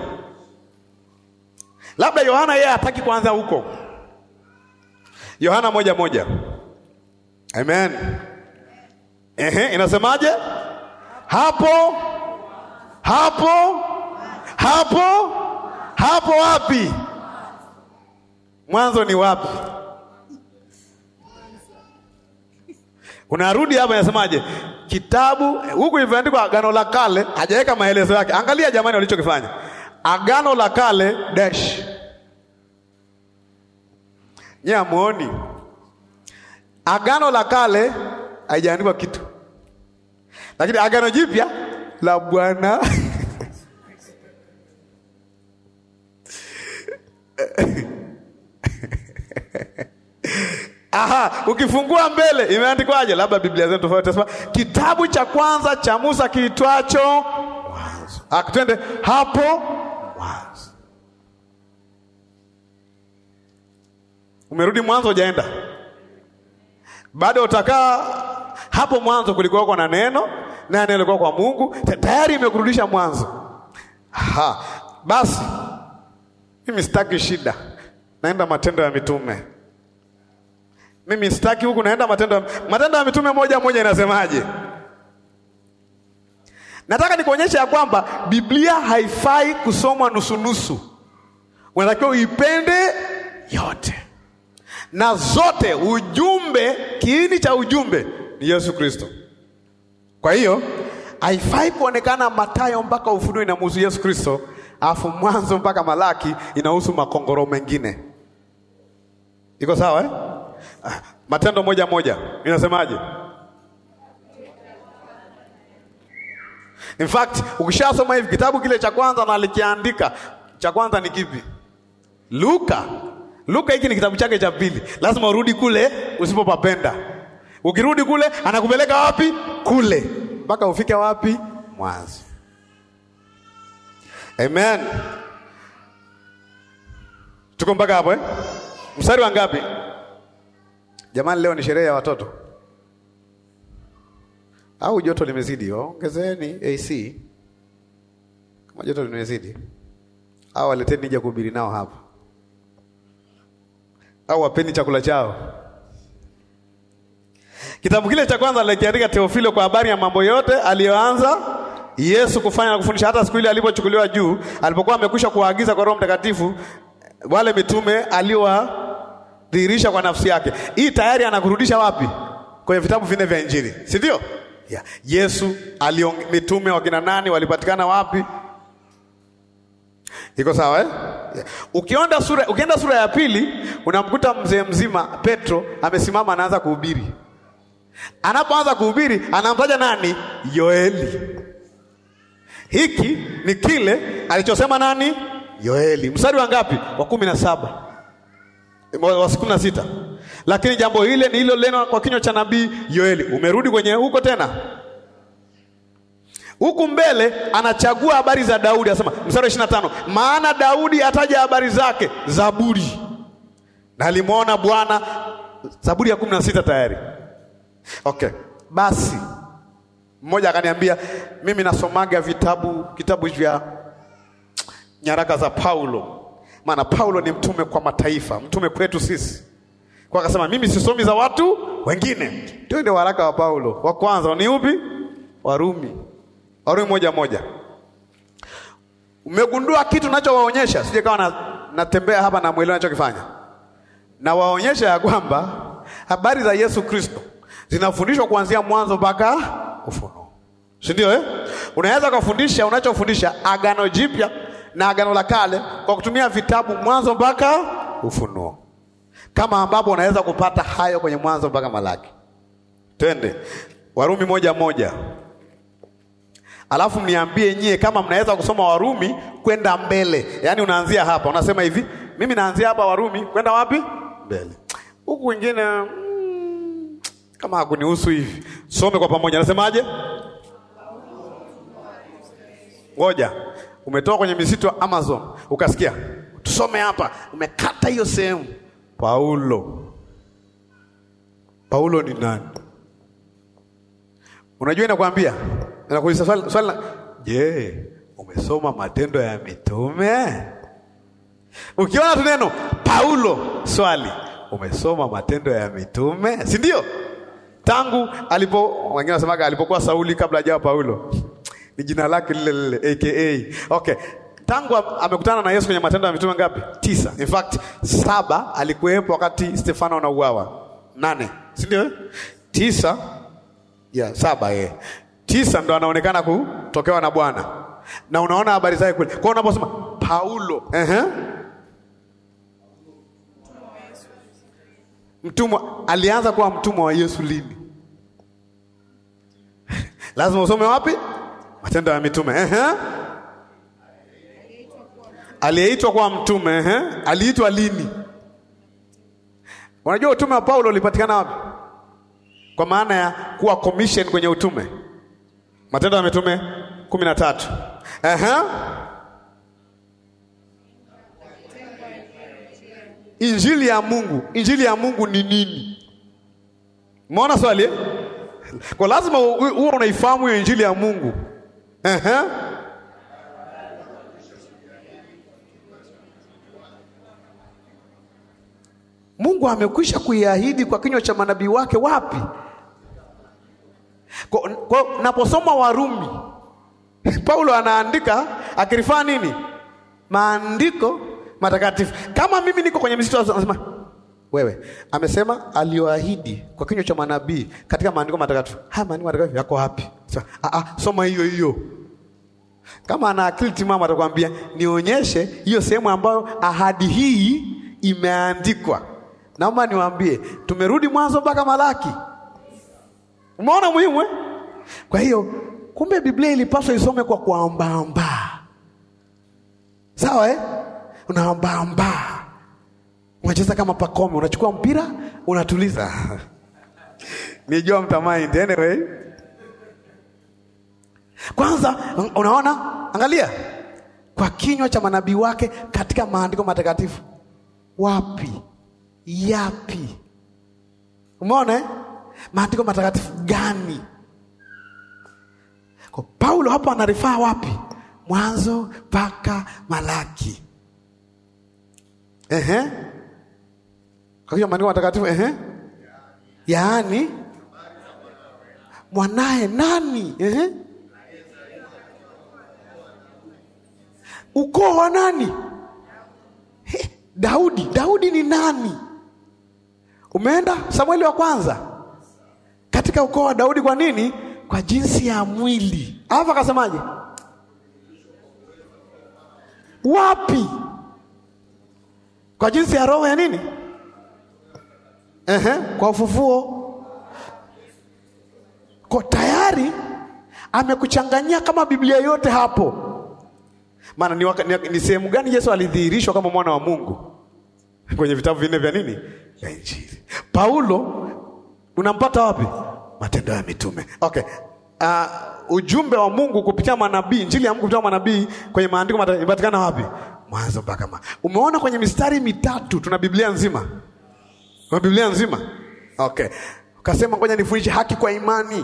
Labda Yohana yeye hataki kuanza huko. Yohana moja moja. Amen. Ehe, inasemaje? Hapo hapo hapo hapo wapi? Mwanzo ni wapi? Unarudi hapa, inasemaje? Kitabu huku ilivyoandikwa Agano la Kale, hajaweka maelezo yake. Angalia jamani, walichokifanya Agano la Kale dash nye amuoni Agano la Kale haijaandikwa kitu, lakini Agano Jipya la Bwana Aha, ukifungua mbele imeandikwaje? Labda Biblia zetu tofauti, tasema kitabu cha kwanza cha Musa kiitwacho Mwanzo. Akitwende hapo Mwanzo. Umerudi mwanzo, hujaenda bado, utakaa hapo mwanzo. Kulikuwa na neno, naye neno alikuwa kwa Mungu, tayari imekurudisha mwanzo. Aha, basi mimi sitaki shida, naenda Matendo ya Mitume. Mimi sitaki huku, naenda Matendo ya Matendo ya Mitume moja moja. Inasemaje? Nataka nikuonyesha ya kwamba Biblia haifai kusomwa nusunusu, unatakiwa uipende yote na zote. Ujumbe, kiini cha ujumbe ni Yesu Kristo. Kwa hiyo haifai kuonekana Mathayo mpaka Ufunuo inamhusu Yesu Kristo, alafu Mwanzo mpaka Malaki inahusu makongoro mengine. Iko sawa eh? Matendo moja moja inasemaje? In fact ukishasoma hivi kitabu kile cha kwanza na alikiandika cha kwanza ni kipi? Luka. Luka hiki ni kitabu chake cha pili, lazima urudi kule usipopapenda. Ukirudi kule anakupeleka wapi? Kule mpaka ufike wapi? Mwanzo. Amen. Tuko mpaka hapo eh? Mstari wa ngapi? Jamani, leo ni sherehe ya watoto au joto limezidi? Ongezeni AC kama joto limezidi, au waleteni nija kuhubiri nao hapa, au wapeni chakula chao. Kitabu kile cha kwanza alikiandika Teofilo kwa habari ya mambo yote aliyoanza Yesu kufanya na kufundisha, hata siku ile alipochukuliwa juu, alipokuwa amekwisha kuwaagiza kwa Roho Mtakatifu wale mitume aliwadhihirisha kwa nafsi yake. Hii tayari anakurudisha wapi? Kwenye vitabu vinne vya Injili, si ndio? Yeah. Yesu aliong... mitume wakina nani walipatikana wapi? Iko sawa eh? Yeah. Ukienda sura, ukienda sura ya pili unamkuta mzee mzima Petro amesimama anaanza kuhubiri. Anapoanza kuhubiri anamtaja nani? Yoeli. Hiki ni kile alichosema nani? Yoeli. Mstari wa ngapi? Wa kumi na saba wa kumi na sita. Lakini jambo hile ni hilo leno kwa kinywa cha nabii Yoeli. Umerudi kwenye huko tena, huku mbele anachagua habari za Daudi, anasema mstari wa ishirini na tano maana Daudi ataja habari zake Zaburi, na alimwona Bwana. Zaburi ya kumi na sita tayari. Okay, basi mmoja akaniambia, mimi nasomaga vitabu kitabu vya nyaraka za Paulo, maana Paulo ni mtume kwa mataifa, mtume kwetu sisi. Kwa akasema mimi sisomi za watu wengine. Twende waraka wa Paulo wa kwanza ni upi? Warumi, Warumi moja moja. Umegundua kitu nachowaonyesha? Sije kawa na, natembea hapa na mwelewa nachokifanya, nawaonyesha ya kwamba habari za Yesu Kristo zinafundishwa kuanzia mwanzo mpaka Ufunuo, si ndio eh? Unaweza kufundisha unachofundisha Agano Jipya na Agano la Kale kwa kutumia vitabu mwanzo mpaka Ufunuo. kama ambapo unaweza kupata hayo kwenye Mwanzo mpaka Malaki. Twende Warumi moja moja, alafu mniambie nyie kama mnaweza kusoma Warumi kwenda mbele. Yaani unaanzia hapa, unasema hivi, mimi naanzia hapa Warumi kwenda wapi? Mbele. Huku wengine mm, kama hakunihusu hivi. Some kwa pamoja, nasemaje? Ngoja, umetoka kwenye misitu ya Amazon ukasikia, tusome hapa, umekata hiyo sehemu. Paulo, Paulo ni nani? Unajua, inakwambia inakuuliza swali, swali la je, umesoma Matendo ya Mitume? Ukiona tu neno Paulo, swali, umesoma Matendo ya Mitume, si ndio? Tangu alipo, wengine wanasemaga alipokuwa Sauli kabla hajawa Paulo ni jina lake lile lile aka. Okay, tangu amekutana na Yesu kwenye Matendo ya Mitume ngapi? Tisa. In fact saba alikuwepo wakati Stefano anauawa, nane, si ndio? Tisa ya saba, ye tisa ndo anaonekana kutokewa na Bwana na unaona habari zake kule. Kwa unaposema Paulo, ehe, mtumwa, alianza kuwa mtumwa wa Yesu lini? Lazima usome wapi? Matendo ya Mitume. Ehe. Aliyeitwa kuwa mtume, ehe. Aliitwa lini? Unajua utume wa Paulo ulipatikana wapi? Kwa maana ya kuwa commission kwenye utume. Matendo ya Mitume kumi na tatu. Ehe. Injili ya Mungu. Injili ya Mungu ni nini? Umeona swali eh? Kwa lazima huo unaifahamu hiyo injili ya Mungu. Ehe. Mungu amekwisha kuiahidi kwa kinywa cha manabii wake wapi? Kwa, kwa naposoma Warumi Paulo anaandika akirifaa nini? Maandiko matakatifu. Kama mimi niko kwenye misitu anasema wewe amesema aliyoahidi kwa kinywa cha manabii katika maandiko matakatifu. Haya maandiko matakatifu yako wapi? So, a a soma hiyo hiyo. Kama ana akili timamu atakwambia nionyeshe hiyo sehemu ambayo ahadi hii imeandikwa. Naomba niwaambie, tumerudi mwanzo mpaka Malaki. Umeona muhimu eh? Kwa hiyo kumbe Biblia ilipaswa isome kwa kuambaamba, sawa eh? Unaambaamba unacheza kama Pakome, unachukua mpira unatuliza. Nijua mtamind anyway. Kwanza unaona, angalia kwa kinywa cha manabii wake katika maandiko matakatifu. Wapi? Yapi? Umeona eh? maandiko matakatifu gani? Kwa Paulo hapo anarifaa wapi? Mwanzo mpaka Malaki. Ehe. Kwa hiyo maandiko matakatifu ehe, yaani mwanaye nani? Ehe, ukoo wa nani? He, Daudi. Daudi ni nani? Umeenda Samueli wa kwanza katika ukoo wa Daudi. Kwa nini? Kwa jinsi ya mwili. Alafu akasemaje? Wapi? Kwa jinsi ya roho ya nini? Ehe, kwa ufufuo. Kwa tayari amekuchanganyia kama Biblia yote hapo. Maana ni, ni, ni sehemu gani Yesu alidhihirishwa kama mwana wa Mungu? Kwenye vitabu vinne vya nini? Ya Injili. Paulo unampata wapi? Matendo ya Mitume. Okay. Uh, ujumbe wa Mungu kupitia manabii, injili ya Mungu kupitia manabii kwenye maandiko inapatikana wapi? Mwanzo mpaka ma. Umeona kwenye mistari mitatu tuna Biblia nzima. Tuna Biblia nzima. Okay. Ukasema ngoja nifundishe haki kwa imani.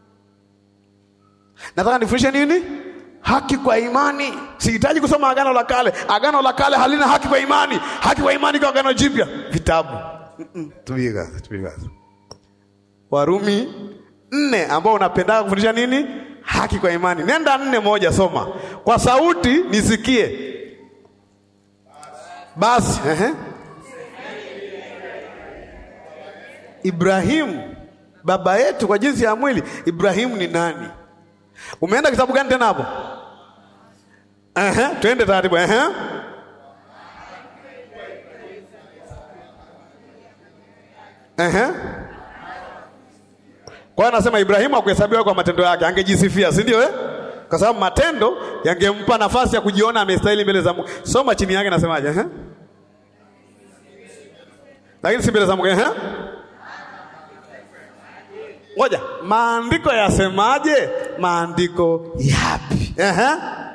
Nataka nifundishe nini? Haki kwa imani. Sihitaji kusoma Agano la Kale. Agano la Kale halina haki kwa imani. Haki kwa imani kwa Agano Jipya. Vitabu. Mm -mm. Warumi nne ambao unapendaga kufundisha nini? Haki kwa imani. Nenda nne moja, soma kwa sauti nisikie. Basi ehe. Ibrahimu baba yetu kwa jinsi ya mwili. Ibrahimu ni nani? Umeenda kitabu gani tena hapo? Ehe, twende taratibu. Ehe, Ehe. Kwa hiyo anasema Ibrahimu hakuhesabiwa kwa matendo yake, angejisifia, si ndio eh? Kwa sababu matendo yangempa nafasi ya kujiona amestahili mbele za Mungu. Soma chini yake nasemaje? Ehe. Lakini si mbele za Mungu, ehe. Ngoja, maandiko yasemaje? Maandiko yapi? Ehe.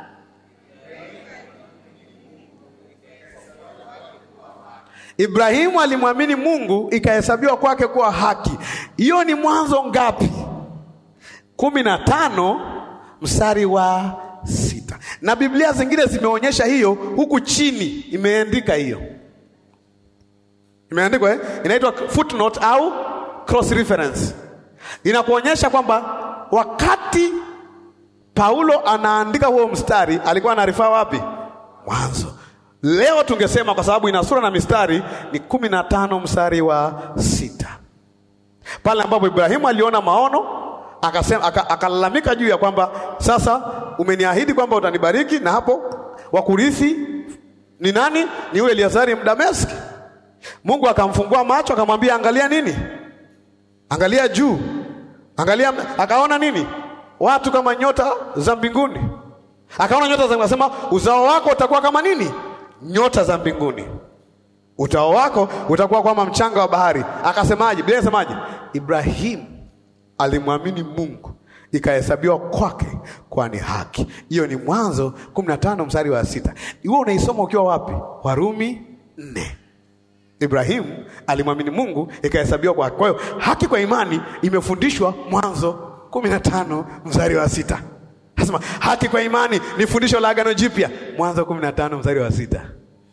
Ibrahimu alimwamini Mungu ikahesabiwa kwake kuwa haki. Hiyo ni Mwanzo ngapi? kumi na tano mstari wa sita. Na Biblia zingine zimeonyesha hiyo, huku chini imeandika hiyo, imeandikwa eh? Inaitwa footnote au cross reference, inakuonyesha kwamba wakati Paulo anaandika huo mstari alikuwa anarifaa wapi? Mwanzo. Leo tungesema kwa sababu ina sura na mistari ni kumi na tano mstari wa sita, pale ambapo Ibrahimu aliona maono akasema, akalalamika juu ya kwamba sasa umeniahidi kwamba utanibariki, na hapo wakurithi ni nani? Ni yule Eliazari Mdameski. Mungu akamfungua macho akamwambia, angalia nini? Angalia juu, angalia. Akaona nini? Watu kama nyota za mbinguni. Akaona nyota za, akasema uzao wako utakuwa kama nini? Nyota za mbinguni. Utao wako utakuwa kama mchanga wa bahari. Akasemaje? Biblia inasemaje? Ibrahimu alimwamini Mungu ikahesabiwa kwake kwa ni haki. Hiyo ni Mwanzo kumi na tano mstari wa sita. Iwe unaisoma ukiwa wapi? Warumi nne. Ibrahimu alimwamini Mungu ikahesabiwa kwa haki. Kwa hiyo haki kwa imani imefundishwa Mwanzo kumi na tano mstari wa sita. Nasema haki kwa imani ni fundisho la Agano Jipya, Mwanzo kumi na tano mstari wa sita.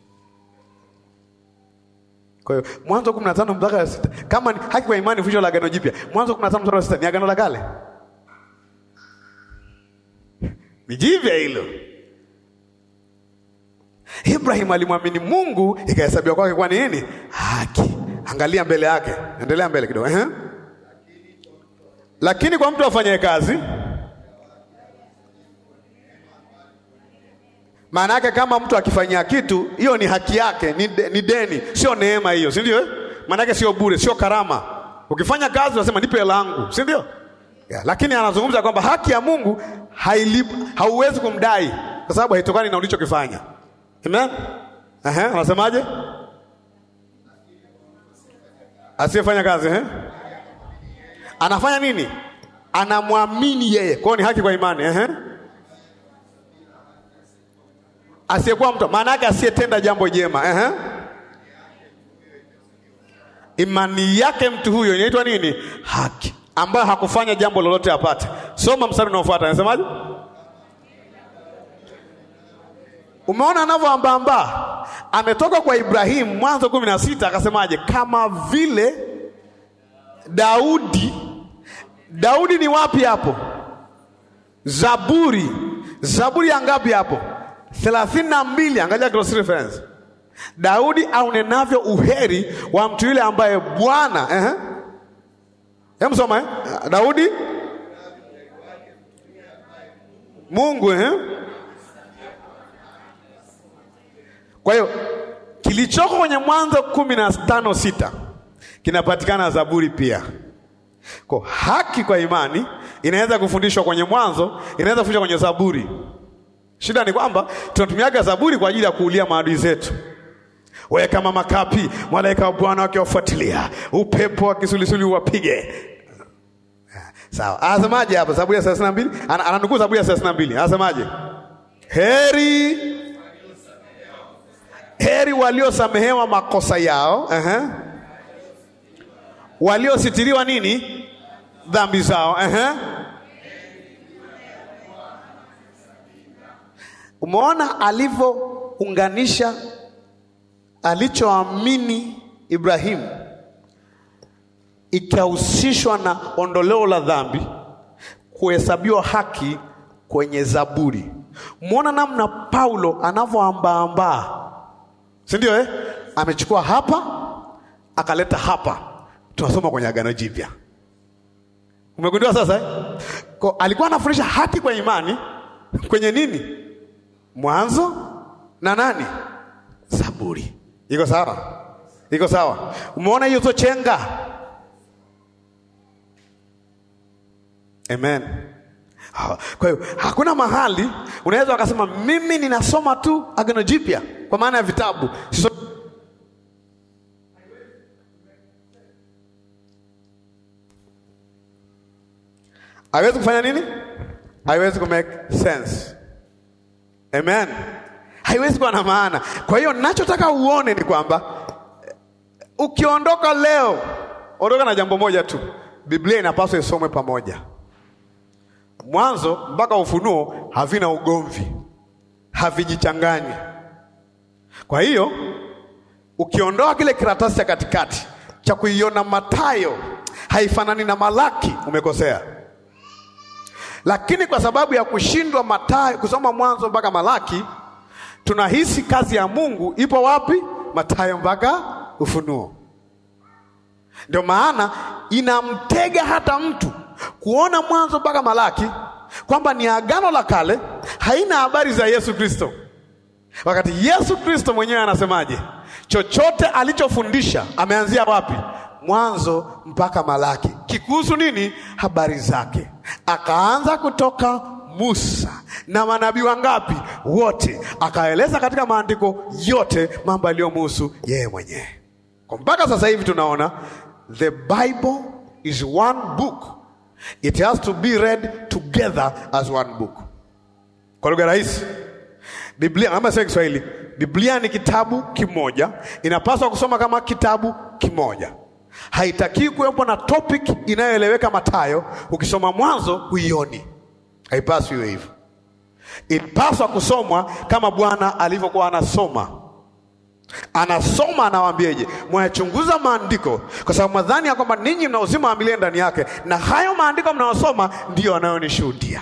Kwa hiyo Mwanzo kumi na tano mstari wa sita, kama ni haki kwa imani fundisho la Agano Jipya, Mwanzo kumi na tano mstari wa sita ni Agano la Kale, ni jipya hilo. Ibrahim alimwamini Mungu ikahesabiwa kwake kwa nini? Haki. Angalia mbele yake, endelea mbele kidogo. Ehe. Lakini kwa mtu afanyaye kazi maana yake kama mtu akifanyia kitu, hiyo ni haki yake, ni, de, ni deni, sio neema hiyo, si ndio? Maana yake sio bure, sio karama. Ukifanya kazi unasema nipe hela yangu, si ndio? Yeah, lakini anazungumza kwamba haki ya Mungu hauwezi kumdai kwa sababu haitokani na ulichokifanya. Amen? Ehe, anasemaje? Asiyefanya kazi eh? Anafanya nini? Anamwamini yeye, kwa hiyo ni haki kwa imani eh? Asiyekuwa mtu maana yake asiyetenda jambo jema eh? Imani yake mtu huyo inaitwa nini? Haki, ambayo hakufanya jambo lolote apate. Soma mstari unaofuata, anasemaje? Umeona anavyoambaamba, ametoka kwa Ibrahimu Mwanzo kumi na sita akasemaje? Kama vile Daudi. Daudi ni wapi hapo? Zaburi. Zaburi ya ngapi hapo? thelathini na mbili. Angalia cross reference. Daudi aunenavyo uheri wa mtu yule ambaye Bwana eh, hem soma eh? Daudi Mungu eh? Kwa hiyo kilichoko kwenye Mwanzo kumi na tano sita kinapatikana Zaburi pia. Kwa haki kwa imani inaweza kufundishwa kwenye Mwanzo, inaweza kufundishwa kwenye Zaburi. Shida ni kwamba tunatumiaga Zaburi kwa ajili ya kuulia maadui zetu. Wewe kama makapi, malaika wa Bwana wakiwafuatilia, upepo wa kisulisuli uwapige. Sawa, anasemaje hapa? Zaburi ya thelathini na mbili ananukuu Zaburi ya thelathini na mbili anasemaje? Heri heri waliosamehewa makosa yao, uh-huh. waliositiriwa nini dhambi zao, uh-huh. Umeona alivyounganisha alichoamini Ibrahimu ikahusishwa na ondoleo la dhambi, kuhesabiwa haki kwenye Zaburi. Umeona namna Paulo anavyoambaambaa, si ndio eh? Amechukua hapa akaleta hapa, tunasoma kwenye Agano Jipya. Umegundua sasa eh? Kwa, alikuwa anafundisha haki kwa imani kwenye nini? Mwanzo na nani? Zaburi. Iko sawa? Iko sawa? Umeona hiyo zo chenga Amen. Kwa hiyo hakuna mahali unaweza wakasema mimi ninasoma tu Agano Jipya kwa maana ya vitabu so, haiwezi kufanya nini? Haiwezi kumake sense. Amen. Haiwezi kuwa na maana. Kwa hiyo ninachotaka uone ni kwamba ukiondoka leo, ondoka na jambo moja tu, Biblia inapaswa isomwe pamoja. Mwanzo mpaka Ufunuo havina ugomvi, havijichanganyi. Kwa hiyo ukiondoa kile karatasi cha katikati cha kuiona Mathayo haifanani na Malaki, umekosea. Lakini kwa sababu ya kushindwa Mathayo kusoma Mwanzo mpaka Malaki, tunahisi kazi ya Mungu ipo wapi? Mathayo mpaka Ufunuo. Ndio maana inamtega hata mtu kuona Mwanzo mpaka Malaki kwamba ni agano la kale, haina habari za Yesu Kristo, wakati Yesu Kristo mwenyewe anasemaje? Chochote alichofundisha ameanzia wapi? Mwanzo mpaka Malaki. Kikuhusu nini? Habari zake. Akaanza kutoka Musa na manabii wangapi? Wote. Akaeleza katika maandiko yote mambo yaliyomhusu yeye mwenyewe. Kwa mpaka sasa hivi tunaona the Bible is one book. It has to be read together as one book. Kwa lugha rahisi, Biblia ama sio Kiswahili, Biblia ni kitabu kimoja, inapaswa kusoma kama kitabu kimoja. Haitakiwi kuwepo na topic inayoeleweka Mathayo, ukisoma Mwanzo huioni. Haipaswi iwe hivyo. Inapaswa kusomwa kama Bwana alivyokuwa anasoma anasoma anawaambieje? Mwayachunguza maandiko kwa sababu mwadhani ya kwamba ninyi mna uzima wa milele ndani yake, na hayo maandiko mnayosoma ndiyo anayonishuhudia.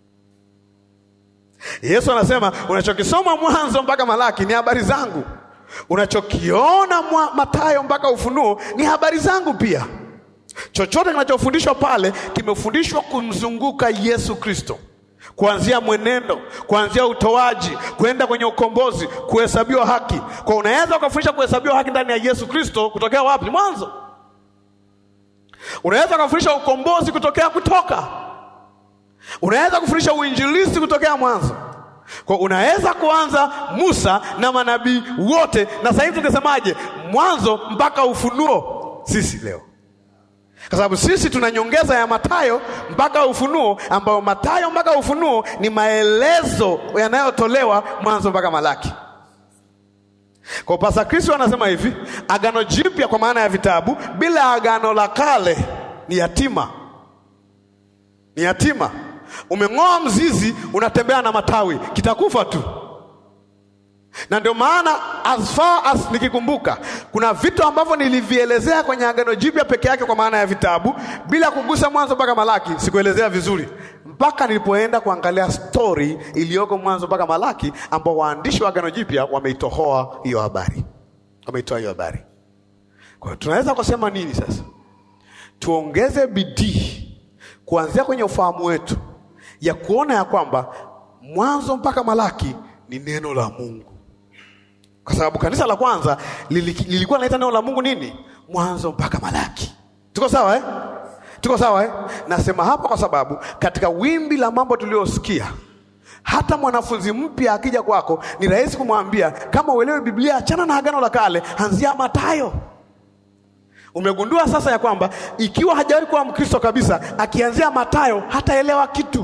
Yesu anasema unachokisoma Mwanzo mpaka Malaki ni habari zangu, unachokiona Mathayo mpaka Ufunuo ni habari zangu pia. Chochote kinachofundishwa pale kimefundishwa kumzunguka Yesu Kristo kuanzia mwenendo, kuanzia utoaji, kwenda kwenye ukombozi, kuhesabiwa haki. Kwa unaweza ukafundisha kuhesabiwa haki ndani ya Yesu Kristo kutokea wapi? Mwanzo. Unaweza ukafundisha ukombozi kutokea Kutoka. Unaweza kufundisha uinjilisti kutokea Mwanzo. Kwa unaweza kuanza Musa na manabii wote, na sasa hivi tungesemaje? Mwanzo mpaka Ufunuo. Sisi leo kwa sababu sisi tuna nyongeza ya Mathayo mpaka Ufunuo, ambayo Mathayo mpaka Ufunuo ni maelezo yanayotolewa Mwanzo mpaka Malaki. Kwa Pasa Kristo anasema hivi, agano jipya kwa maana ya vitabu bila agano la kale ni yatima, ni yatima. Umeng'oa mzizi, unatembea na matawi, kitakufa tu na ndio maana as far as nikikumbuka, kuna vitu ambavyo nilivielezea kwenye agano jipya peke yake kwa maana ya vitabu, bila kugusa Mwanzo mpaka Malaki. Sikuelezea vizuri mpaka nilipoenda kuangalia stori iliyoko Mwanzo mpaka Malaki, ambao waandishi wa agano jipya wameitohoa hiyo habari, wameitoa hiyo habari. Kwa hiyo tunaweza kusema nini sasa? Tuongeze bidii kuanzia kwenye ufahamu wetu ya kuona ya kwamba Mwanzo mpaka Malaki ni neno la Mungu kwa sababu kanisa la kwanza lilikuwa linaita neno la Mungu nini? Mwanzo mpaka Malaki. Tuko sawa eh? Tuko sawa eh? Nasema hapa kwa sababu katika wimbi la mambo tuliyosikia, hata mwanafunzi mpya akija kwako ni rahisi kumwambia kama uelewe Biblia, achana na agano la kale, anzia Mathayo. Umegundua sasa ya kwamba ikiwa hajawahi kuwa Mkristo kabisa, akianzia Mathayo hataelewa kitu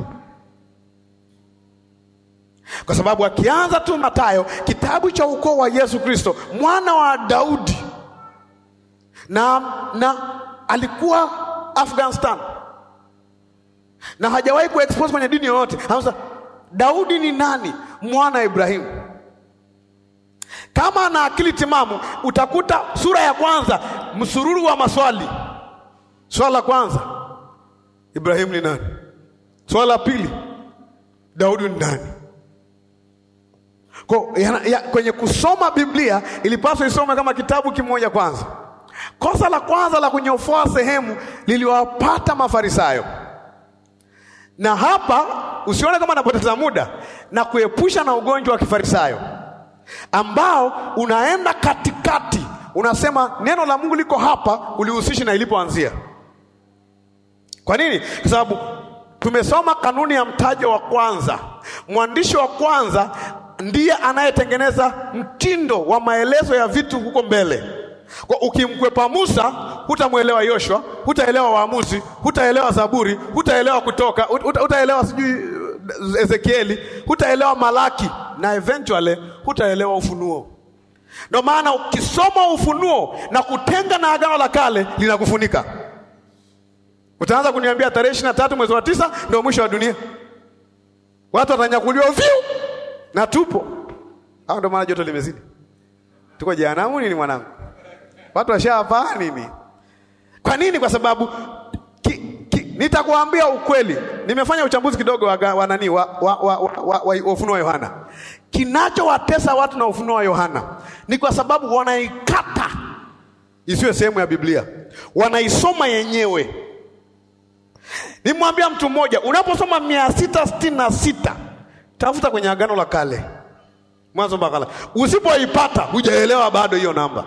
kwa sababu akianza tu Mathayo, kitabu cha ukoo wa Yesu Kristo, mwana wa Daudi, na, na alikuwa Afghanistan na hajawahi kuexpose kwenye dini yoyote. Sasa Daudi ni nani? Mwana wa Ibrahimu. Kama ana akili timamu, utakuta sura ya kwanza msururu wa maswali. Swala la kwanza, Ibrahimu ni nani? Swala la pili, Daudi ni nani? Kwa, ya, ya, kwenye kusoma Biblia ilipaswa isome kama kitabu kimoja kwanza. Kosa la kwanza la kunyofoa sehemu liliwapata Mafarisayo, na hapa usione kama napoteza muda na kuepusha na ugonjwa wa kifarisayo ambao unaenda katikati, unasema neno la Mungu liko hapa, ulihusishi na ilipoanzia. Kwa nini? Kwa sababu Tumesoma kanuni ya mtajo wa kwanza. Mwandishi wa kwanza ndiye anayetengeneza mtindo wa maelezo ya vitu huko mbele. Kwa ukimkwepa Musa, hutamwelewa Yoshua, hutaelewa Waamuzi, hutaelewa Zaburi, hutaelewa Kutoka, huta- hutaelewa sijui Ezekieli, hutaelewa Malaki na eventually hutaelewa Ufunuo. Ndio maana ukisoma Ufunuo na kutenga na Agano la Kale linakufunika. Utaanza kuniambia tarehe ishirini na tatu mwezi wa tisa ndio mwisho wa dunia, watu watanyakuliwa vyu na tupo au, ndio maana joto limezidi, tuko jehanamu nini mwanangu? Watu washapaa nini? Kwa nini? Kwa sababu ki, ki, nitakuambia ukweli. Nimefanya uchambuzi kidogo wa, wa nani wa, wa, wa, wa, wa, wa ufunuo wa Yohana. Kinachowatesa watu na ufunuo wa Yohana ni kwa sababu wanaikata isiwe sehemu ya Biblia, wanaisoma yenyewe. Nimwambia mtu mmoja, unaposoma mia sita sitini na sita tafuta kwenye Agano la Kale, mwanzo mpaka la, usipoipata hujaelewa bado hiyo namba.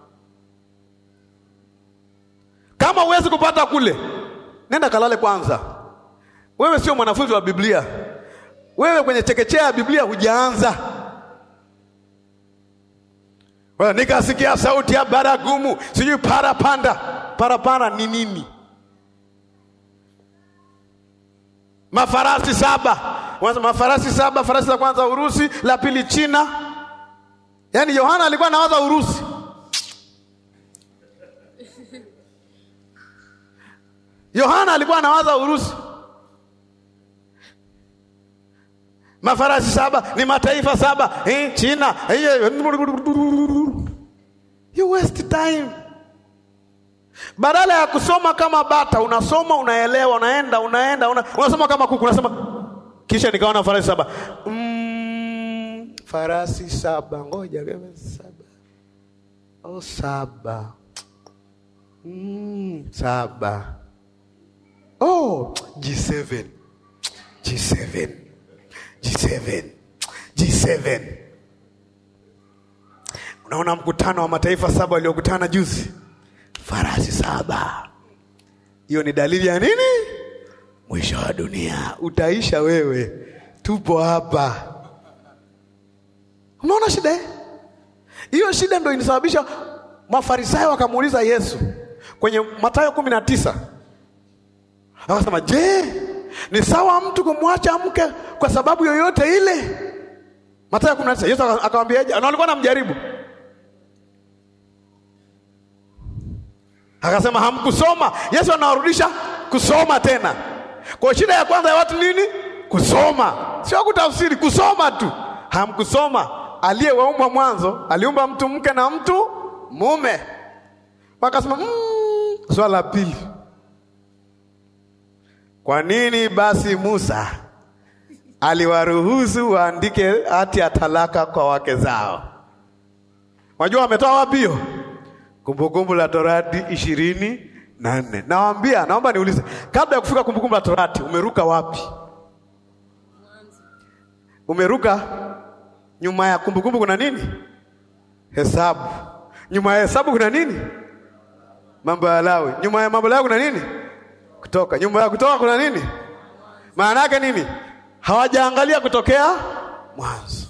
Kama huwezi kupata kule, nenda kalale kwanza. Wewe sio mwanafunzi wa Biblia, wewe kwenye chekechea ya Biblia hujaanza. Well, nikasikia sauti ya baragumu, sijui parapanda. Parapanda ni nini? Mafarasi saba, wanasema mafarasi saba. Farasi la kwanza Urusi, la pili China. Yaani Yohana alikuwa anawaza Urusi. Yohana alikuwa anawaza Urusi. Mafarasi saba ni mataifa saba eh, China eh, you waste time. Badala ya kusoma kama bata, unasoma unaelewa, unaenda unaenda una, unasoma kama kuku, unasema kisha nikaona farasi saba mm, farasi saba, ngoja kama saba, oh saba mm, saba Oh, G7. G7. G7. G7. Unaona mkutano wa mataifa saba waliokutana juzi, farasi saba. Hiyo ni dalili ya nini? Mwisho wa dunia utaisha. Wewe tupo hapa. Unaona shida eh? Hiyo shida ndio inasababisha Mafarisayo wakamuuliza Yesu kwenye Mathayo kumi na tisa Akasema, je, ni sawa mtu kumwacha mke kwa sababu yoyote ile? Mathayo kumi na tisa. Yesu akamwambiaje? Na walikuwa namjaribu, akasema hamkusoma. Yesu anawarudisha kusoma tena. Kwa shida ya kwanza ya watu nini? Kusoma, sio kutafsiri, kusoma tu. Hamkusoma. Aliyewaumba mwanzo aliumba mtu mke na mtu mume. Wakasema mm, swala la pili kwa nini basi Musa aliwaruhusu waandike hati ya talaka kwa wake zao? Wajua wametoa wapi hiyo? Kumbukumbu la Torati ishirini na nne. Nawaambia, naomba niulize, kabla ya kufika Kumbukumbu la Torati umeruka wapi? Umeruka nyuma ya Kumbukumbu kuna nini? Hesabu. Nyuma ya Hesabu kuna nini? Mambo ya Lawi. Nyuma ya Mambo ya Lawi kuna nini? Kutoka. Nyumba ya Kutoka kuna nini? Maana yake nini? Hawajaangalia kutokea mwanzo.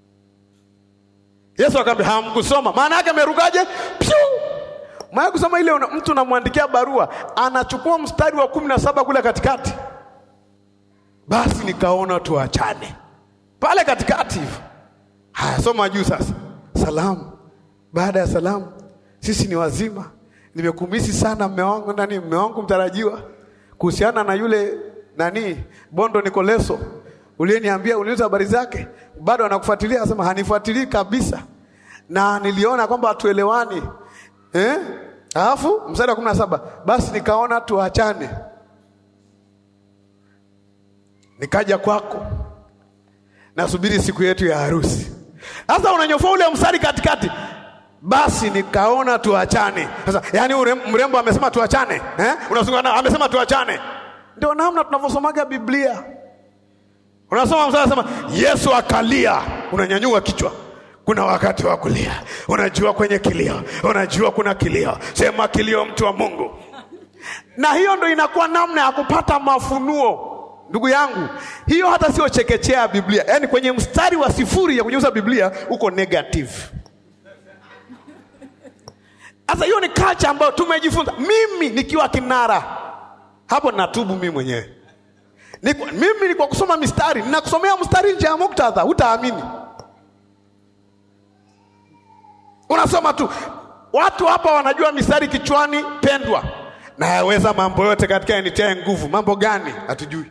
Yesu akamwambia hamkusoma. Maana yake amerukaje? Maya kusoma ile una, mtu unamwandikia barua anachukua mstari wa kumi na saba kule katikati, basi nikaona tuachane pale katikati hivyo. Haya, soma juu sasa. Salamu. Baada ya salamu, sisi ni wazima nimekumisi sana mme wangu nani, mme wangu mtarajiwa, kuhusiana na yule nani Bondo Nikoleso uliyeniambia, uliuliza habari zake, bado anakufuatilia? Asema hanifuatilii kabisa, na niliona kwamba hatuelewani eh? Alafu mstari wa kumi na saba basi nikaona tuachane, nikaja kwako, nasubiri siku yetu ya harusi. Sasa unanyofoa ule mstari katikati basi nikaona tuachane. Sasa yani mrembo amesema tuachane eh? Unazungana amesema tuachane. Ndio namna tunavyosomaga Biblia. Unasoma mstari sema Yesu akalia, unanyanyua kichwa. Kuna wakati wa kulia, unajua kwenye kilio, unajua kuna kilio, sema kilio, mtu wa Mungu. Na hiyo ndo inakuwa namna ya kupata mafunuo. Ndugu yangu, hiyo hata sio chekechea ya Biblia. Yaani kwenye mstari wa sifuri ya kugeuza Biblia uko negative. Sasa hiyo ni culture ambayo tumejifunza. Mimi nikiwa kinara hapo, natubu mimi mwenyewe. Niko, mimi ni kwa kusoma mistari, ninakusomea mstari nje ya muktadha, hutaamini. Unasoma tu, watu hapa wanajua mistari kichwani, pendwa nayaweza mambo yote katika yanitiaye nguvu. Mambo gani? Hatujui.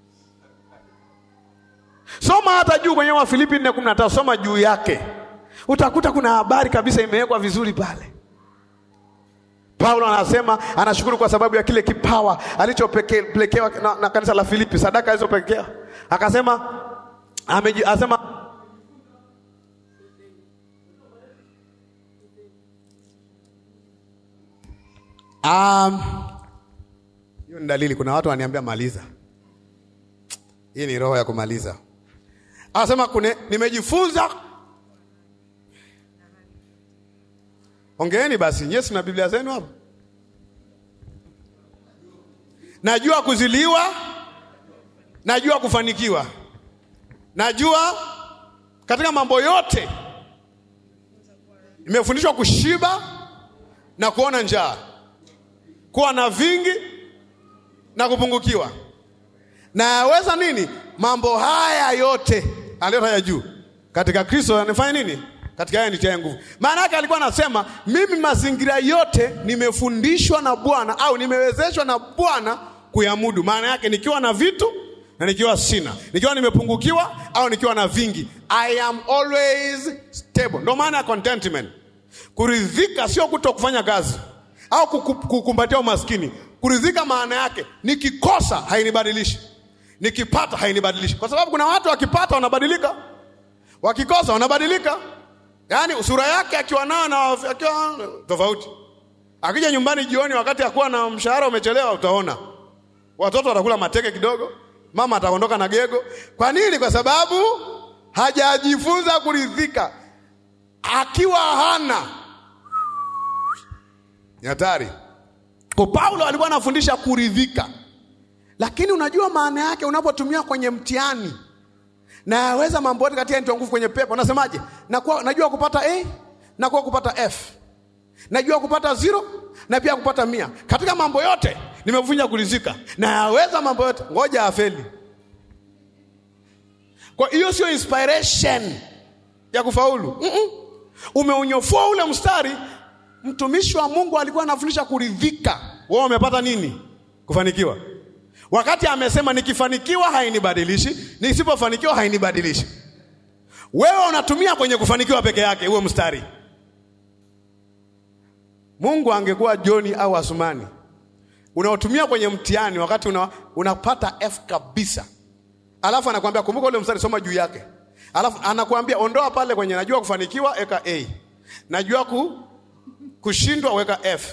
Soma hata juu kwenye Wafilipi 4:15 soma juu yake, utakuta kuna habari kabisa imewekwa vizuri pale. Paulo anasema anashukuru kwa sababu ya kile kipawa alichopelekewa na, na kanisa la Filipi, sadaka alizopelekewa. Akasema ameji, asema um, hiyo ni dalili. Kuna watu wananiambia maliza, hii ni roho ya kumaliza. Anasema kune nimejifunza. Ongeeni basi, Yesu na Biblia zenu hapo. Najua kuziliwa, najua kufanikiwa, najua katika mambo yote nimefundishwa kushiba na kuona njaa, kuwa na vingi na kupungukiwa. Nayaweza nini? Mambo haya yote aliyotaja juu katika Kristo anifanya nini? Katika yeye nitiaye nguvu. Maana yake alikuwa anasema mimi mazingira yote nimefundishwa na Bwana au nimewezeshwa na Bwana kuyamudu. Maana yake nikiwa na vitu na nikiwa sina, nikiwa nimepungukiwa au nikiwa na vingi, I am always stable. Ndio maana ya contentment. Kuridhika sio kuto kufanya kazi au kukumbatia umaskini. Kuridhika maana yake nikikosa hainibadilishi, nikipata hainibadilishi, kwa sababu kuna watu wakipata wanabadilika, wakikosa wanabadilika. Yaani sura yake akiwa nayo na akiwa tofauti. Akija nyumbani jioni, wakati akuwa na mshahara umechelewa, utaona watoto watakula mateke kidogo, mama ataondoka na gego. Kwa nini? Kwa sababu hajajifunza kuridhika. Akiwa hana ni hatari. Kwa Paulo alikuwa anafundisha kuridhika, lakini unajua maana yake unapotumia kwenye mtihani na yaweza mambo yote katika nitoa nguvu kwenye pepo. Unasemaje? Nakuwa najua kupata A, nakuwa kupata F, najua kupata zero na pia kupata mia. Katika mambo yote nimevunja kuridhika na yaweza mambo yote, ngoja afeli. Kwa hiyo sio inspiration ya kufaulu. mm -mm. Umeunyofua ule mstari. Mtumishi wa Mungu alikuwa anafundisha kuridhika. Wewe umepata nini? Kufanikiwa. Wakati amesema nikifanikiwa hainibadilishi, nisipofanikiwa hainibadilishi. Wewe unatumia kwenye kufanikiwa peke yake huo mstari. Mungu angekuwa Joni au Asumani, unaotumia kwenye mtihani wakati una, unapata F kabisa, alafu anakuambia kumbuka ule mstari, soma juu yake, alafu anakuambia ondoa pale kwenye najua kufanikiwa, eka A, najua ku, kushindwa, weka F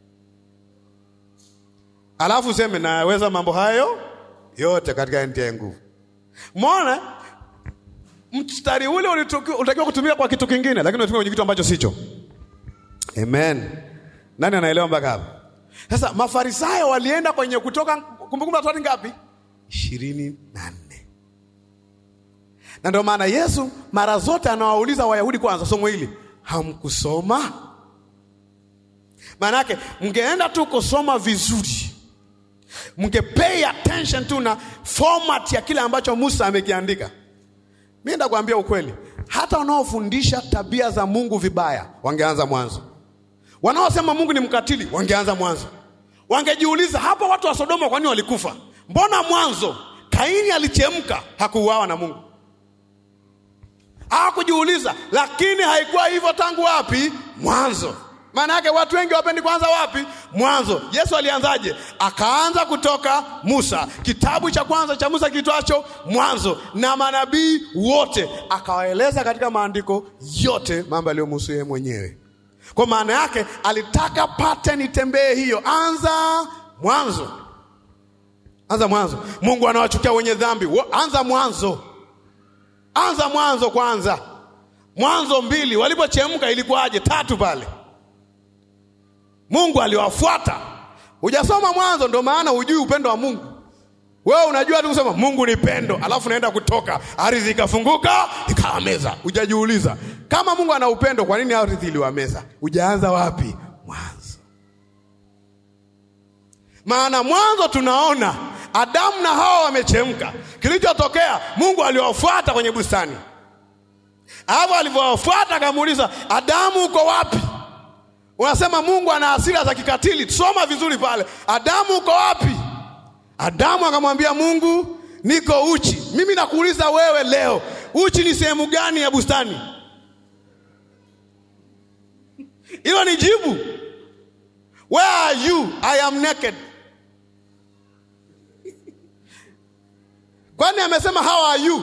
alafu useme naweza mambo hayo yote katika nitiaye nguvu. Mwona mstari ule ulitakiwa kutumika kwa kitu kingine, lakini unatumia kwenye kitu ambacho sicho. Amen. Nani anaelewa mpaka hapo? Sasa Mafarisayo walienda kwenye Kutoka Kumbukumbu la Torati ngapi? ishirini na nne. Na ndio maana Yesu mara zote anawauliza Wayahudi kwanza, somo hili hamkusoma? Maana yake mngeenda tu kusoma vizuri mnge pay attention tu na format ya kile ambacho Musa amekiandika. Mimi ndakwambia ukweli, hata wanaofundisha tabia za Mungu vibaya wangeanza mwanzo, wanaosema Mungu ni mkatili wangeanza mwanzo. Wangejiuliza hapo watu wa Sodoma kwa nini walikufa? Mbona mwanzo Kaini alichemka hakuuawa na Mungu? Hawakujiuliza, lakini haikuwa hivyo tangu wapi? Mwanzo. Maana yake watu wengi wapendi kwanza wapi? Mwanzo. Yesu alianzaje? Akaanza kutoka Musa, kitabu cha kwanza cha Musa kitwacho Mwanzo, na manabii wote akawaeleza katika maandiko yote mambo yaliyomhusu yeye mwenyewe. Kwa maana yake alitaka pattern itembee hiyo, anza mwanzo, anza mwanzo. Mungu anawachukia wenye dhambi, anza mwanzo, anza mwanzo kwanza. Mwanzo mbili, walipochemka ilikuwaje? Tatu pale Mungu aliwafuata. Hujasoma Mwanzo, ndio maana hujui upendo wa Mungu, Wewe unajua tu kusema Mungu ni pendo, alafu naenda kutoka, ardhi ikafunguka ikawameza. Hujajiuliza kama Mungu ana upendo, kwa nini ardhi iliwameza? Hujaanza wapi? Mwanzo. Maana mwanzo tunaona Adamu na Hawa wamechemka. Kilichotokea, Mungu aliwafuata kwenye bustani, hapo alivyowafuata akamuuliza, Adamu uko wapi? Unasema Mungu ana hasira za kikatili. Soma vizuri pale, Adamu uko wapi? Adamu akamwambia Mungu, niko uchi. Mimi nakuuliza wewe leo, uchi ni sehemu gani ya bustani? Hilo ni jibu. Where are you? I am naked. Kwani amesema how are you?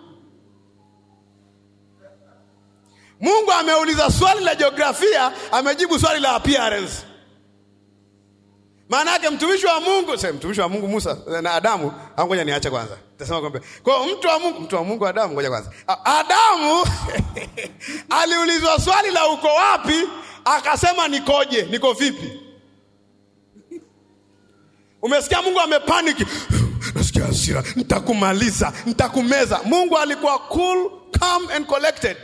Mungu ameuliza swali la jiografia, amejibu swali la appearance. Maana yake mtumishi wa Mungu, sasa mtumishi wa Mungu Musa na Adamu, au ngoja niache kwanza. Tasema kwamba kwa mtu wa Mungu, mtu wa Mungu Adamu, ngoja kwanza. Adamu aliulizwa swali la uko wapi, akasema nikoje, niko vipi? Umesikia Mungu amepaniki. Nasikia hasira, nitakumaliza, nitakumeza. Mungu alikuwa cool, calm and collected.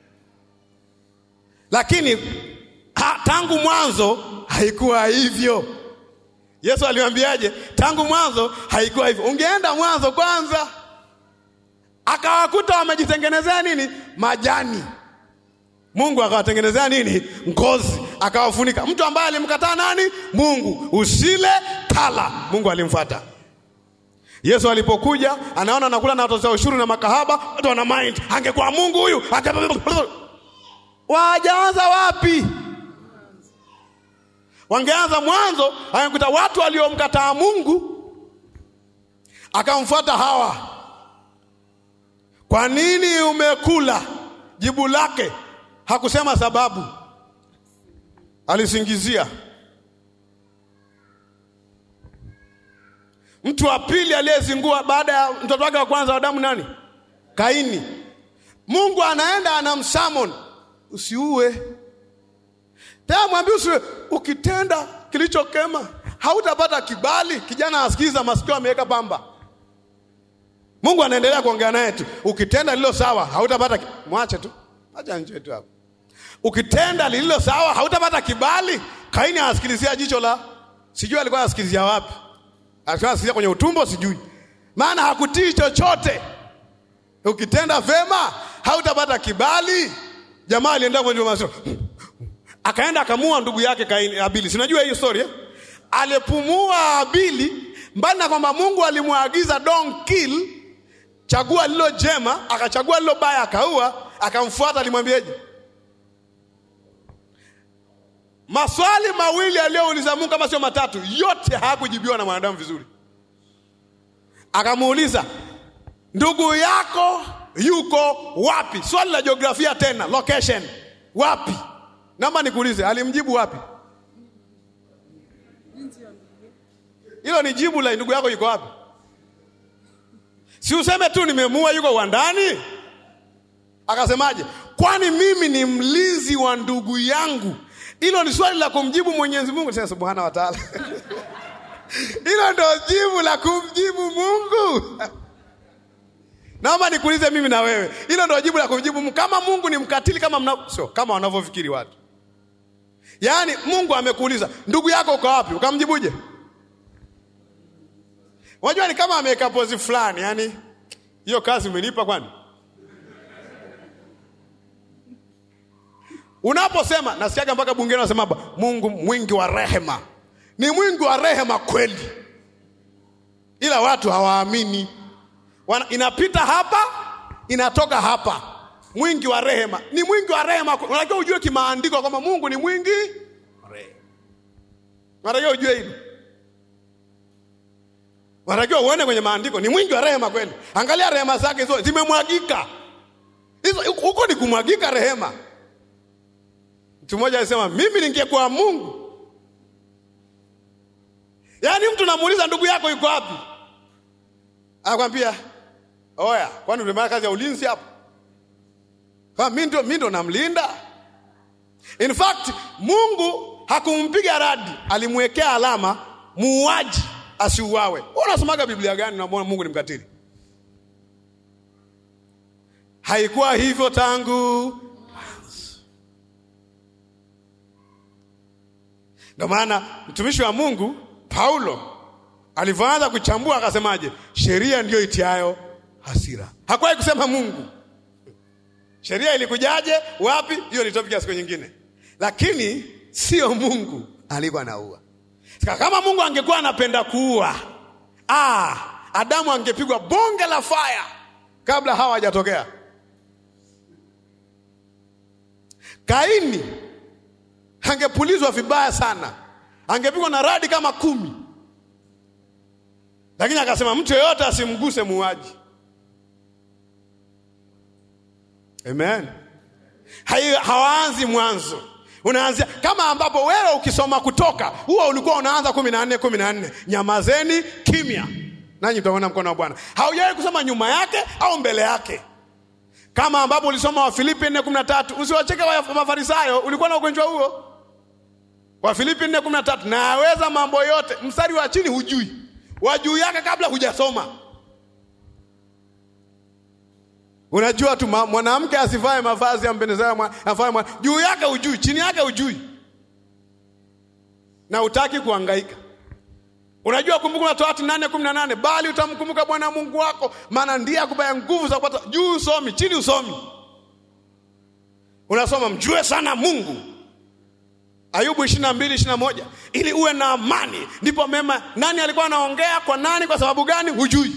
Lakini ha, tangu mwanzo haikuwa hivyo. Yesu aliwaambiaje? Tangu mwanzo haikuwa hivyo. Ungeenda mwanzo kwanza, akawakuta wamejitengenezea nini? Majani. Mungu akawatengenezea nini? Ngozi, akawafunika. Mtu ambaye alimkataa nani? Mungu. Usile kala. Mungu alimfuata. Yesu alipokuja, anaona anakula na watoza ushuru na makahaba, watu wana mind, angekuwa Mungu huyu ange... wajaanza wapi? Wangeanza mwanzo, angekuta watu waliomkataa Mungu, akamfuata Hawa. Kwa nini umekula? Jibu lake hakusema sababu, alisingizia. Mtu wa pili aliyezingua baada ya mtoto wake wa kwanza Adamu nani? Kaini. Mungu anaenda anamsamon, usiue tena, mwambie usiue. Ukitenda kilichokema hautapata kibali. Kijana asikiza, masikio ameweka pamba. Mungu anaendelea kuongea naye tu, ukitenda lililo sawa hautapata ki... mwache tu, acha nje tu hapo. Ukitenda lililo sawa hautapata kibali. Kaini anasikilizia jicho la sijui alikuwa anasikilizia wapi Asikia kwenye utumbo sijui, maana hakutii chochote. Ukitenda vema hautapata kibali. Jamaa alienda kwenye masio, akaenda akamua ndugu yake Kaini, Abili. Sinajua hiyo story eh? Alipumua Abili, mbali na kwamba Mungu alimwagiza don't kill, chagua lilo jema, akachagua lilo baya, akaua. Akamfuata, alimwambiaje? Maswali mawili aliyouliza Mungu kama sio matatu, yote hayakujibiwa na mwanadamu vizuri. Akamuuliza, ndugu yako yuko wapi? Swali la jiografia tena, location wapi? Naomba nikuulize, alimjibu wapi? Hilo ni jibu la ndugu yako yuko wapi? Si useme tu nimemua, yuko uwandani. Akasemaje? Kwani mimi ni mlinzi wa ndugu yangu hilo ni swali la kumjibu Mwenyezi Mungu. Sasa subhana wa taala, hilo ndo jibu la kumjibu Mungu. Naomba nikuulize mimi na wewe, hilo ndo jibu la kumjibu Mungu? Kama Mungu ni mkatili kama mna... sio kama wanavyofikiri watu. Yaani Mungu amekuuliza ndugu yako uko wapi, ukamjibuje? Unajua ni kama ameweka pozi fulani, yani hiyo kazi umenipa kwani Unaposema nasikiaga mpaka bungeni wanasema Mungu mwingi wa rehema. Ni mwingi wa rehema kweli, ila watu hawaamini. Inapita hapa inatoka hapa. Mwingi wa rehema ni mwingi wa rehema. Unatakiwa ujue kimaandiko kwamba Mungu ni mwingi wa rehema. Unatakiwa ujue hilo, unatakiwa uone kwenye maandiko ni mwingi wa rehema kweli. Angalia rehema zake hizo zimemwagika, hizo huko ni kumwagika rehema. Mtu mmoja alisema mimi ningekuwa Mungu. Yaani mtu namuuliza ndugu yako yuko wapi, anakwambia oya, kwani ulimaliza kazi ya ulinzi hapo? Kama mimi ndo mimi ndo namlinda. In fact Mungu hakumpiga radi, alimwekea alama muuaji, asiuawe. Wewe unasomaga Biblia gani unamwona Mungu ni mkatili? Haikuwa hivyo tangu Ndio maana mtumishi wa Mungu Paulo alivyoanza kuchambua akasemaje? Sheria ndiyo itiayo hasira. Hakuwahi kusema Mungu. Sheria ilikujaje? Wapi? Hiyo ni topic ya siku nyingine, lakini sio Mungu alikuwa anaua. Kama Mungu angekuwa anapenda kuua, ah, Adamu angepigwa bonge la faya kabla hawa hajatokea. Kaini angepulizwa vibaya sana, angepigwa na radi kama kumi, lakini akasema mtu yeyote asimguse muuaji. Amen. Hai, hawaanzi mwanzo, unaanzia kama ambapo wewe ukisoma Kutoka huo ulikuwa unaanza kumi na nne kumi na nne nyamazeni kimya, nanyi mtaona mkono wa Bwana. Haujawahi kusoma nyuma yake au mbele yake, kama ambapo ulisoma Wafilipi nne kumi na tatu usiwacheke wa Mafarisayo, ulikuwa na ugonjwa huo. Wafilipi nne kumi na tatu naweza mambo yote, mstari wa chini hujui, wa juu yake kabla hujasoma Unajua tu mwanamke asivae mavazi yampendezayo afae juu yake ujui, chini yake ujui, na utaki kuhangaika. Unajua Kumbukumbu la Torati nane kumi na nane bali utamkumbuka Bwana Mungu wako, maana ndiye akupaya nguvu za kupata. Juu usomi, chini usomi, unasoma mjue sana Mungu. Ayubu ishirini na mbili ishirini na moja ili uwe na amani, ndipo mema. Nani alikuwa anaongea kwa nani? Kwa sababu gani? Hujui.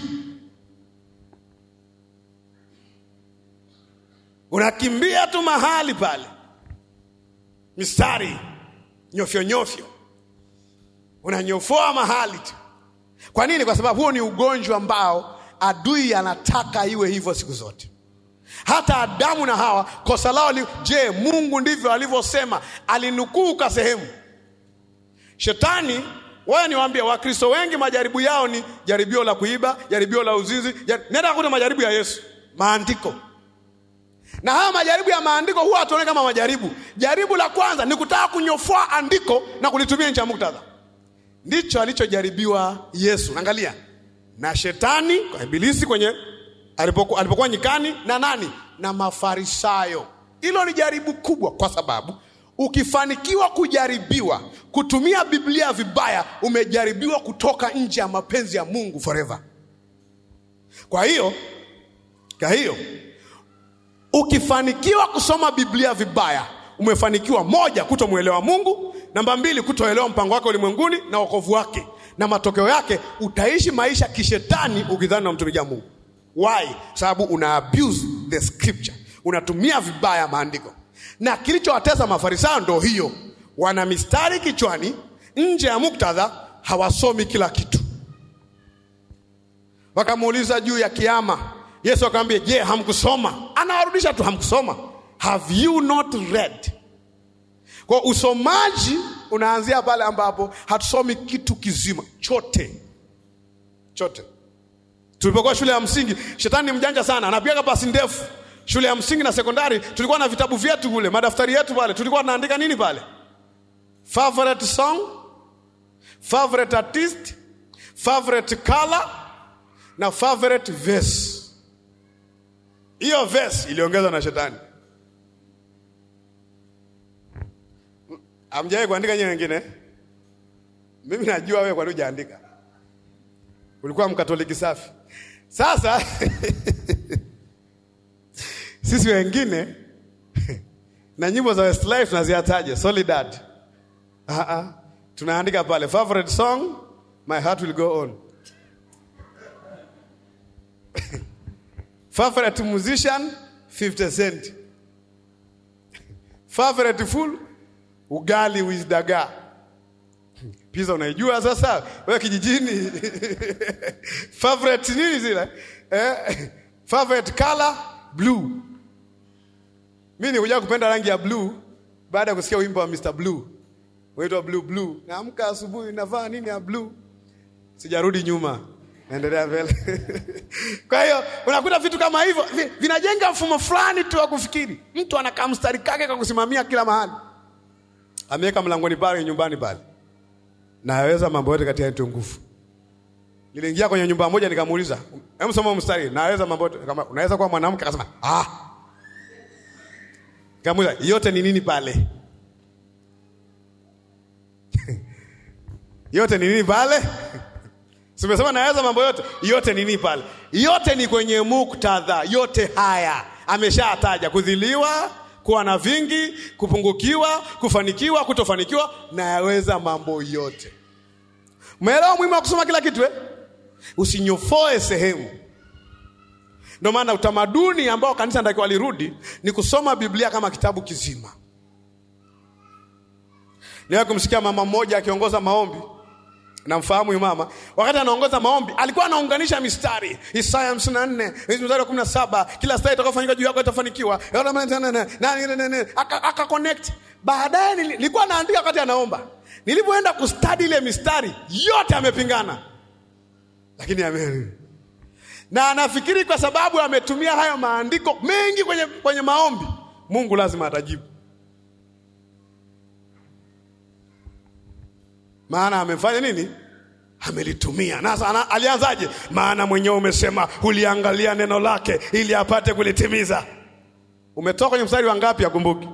Unakimbia tu mahali pale, mistari nyofyo nyofyo, unanyofoa mahali tu. Kwa nini? Kwa sababu huo ni ugonjwa ambao adui anataka iwe hivyo siku zote. Hata Adamu na Hawa kosa lao li, je, Mungu ndivyo alivyosema? Alinukuu kwa sehemu. Shetani, wewe niwaambie, Wakristo wengi majaribu yao ni jaribio la kuiba, jaribio la uzinzi. Jar... nenda kuta majaribu ya Yesu, maandiko na haya majaribu ya maandiko huwa hatuone kama majaribu. Jaribu la kwanza ni kutaka kunyofoa andiko na kulitumia nje ya muktadha. Ndicho alichojaribiwa Yesu. Angalia, na shetani kwa ibilisi kwenye alipokuwa, alipokuwa nyikani na nani na Mafarisayo. Hilo ni jaribu kubwa, kwa sababu ukifanikiwa kujaribiwa kutumia Biblia vibaya, umejaribiwa kutoka nje ya mapenzi ya Mungu forever. Kwa hiyo kwa hiyo ukifanikiwa kusoma Biblia vibaya, umefanikiwa moja, kutomwelewa Mungu; namba mbili, kutoelewa mpango wake ulimwenguni na wokovu wake, na matokeo yake utaishi maisha kishetani ukidhani unamtumikia Mungu. Why? Sababu una abuse the scripture, unatumia vibaya maandiko. Na kilichowatesa Mafarisayo ndo hiyo, wana mistari kichwani, nje ya muktadha, hawasomi kila kitu. Wakamuuliza juu ya kiama Yesu akamwambia, je, hamkusoma? Anawarudisha tu, hamkusoma. Have you not read? Kwa usomaji unaanzia pale ambapo hatusomi kitu kizima chote chote. Tulipokuwa shule ya msingi, shetani ni mjanja sana, anapiga pasi ndefu. Shule ya msingi na sekondari tulikuwa na vitabu vyetu kule, madaftari yetu pale, tulikuwa tunaandika nini pale? Favorite song, favorite artist, favorite color na favorite verse. Hiyo verse iliongezwa na shetani. Amjawahi kuandika nyewe wengine? Mimi najua wewe kwa nini hujaandika. Ulikuwa mkatoliki safi. Sasa sisi wengine na nyimbo za Westlife tunaziataje? Solidad. Ah ah. Tunaandika pale favorite song my heart will go on. Favorite musician 50 Cent. Favorite food ugali with dagaa. Pizza unaijua sasa wewe kijijini. Favorite nini zile? Eh, favorite color blue. Mimi nikuja kupenda rangi ya blue baada ya kusikia wimbo wa Mr Blue. Waitwa blue blue. Naamka asubuhi navaa nini ya blue? Sijarudi nyuma. Naendelea mbele. Kwa hiyo unakuta vitu kama hivyo vinajenga mfumo fulani tu wa kufikiri. Mtu anakaa mstari kake kwa kusimamia kila mahali. Ameweka mlangoni pale nyumbani pale. Na aweza mambo yote kati ya nguvu. Niliingia kwenye nyumba moja nikamuuliza, hebu soma mstari, naweza mambo yote kama unaweza kuwa mwanamke akasema, ah. Nikamuuliza, yote ni nini pale? yote ni nini pale? Simesema naweza mambo yote, yote ni nini pale? Yote ni kwenye muktadha, yote haya ameshataja: kudhiliwa, kuwa na vingi, kupungukiwa, kufanikiwa, kutofanikiwa, na yaweza mambo yote. Umeelewa umuhimu wa kusoma kila kitu eh? Usinyofoe sehemu. Ndio maana utamaduni ambao kanisa ndio walirudi ni kusoma Biblia kama kitabu kizima. Niwe kumsikia mama mmoja akiongoza maombi namfahamu huyu mama. Wakati anaongoza maombi alikuwa anaunganisha mistari, Isaya 54 mstari wa 17, kila stari itakayofanyika juu yako itafanikiwa, aka connect. Baadaye nilikuwa naandika wakati anaomba, nilipoenda kustadi ile mistari yote amepingana, lakini ame na anafikiri kwa sababu ametumia hayo maandiko mengi kwenye, kwenye maombi, Mungu lazima atajibu. maana amefanya nini? Amelitumia. Na alianzaje? Maana mwenyewe umesema uliangalia neno lake ili apate kulitimiza. Umetoka kwenye mstari wa ngapi? Akumbuki.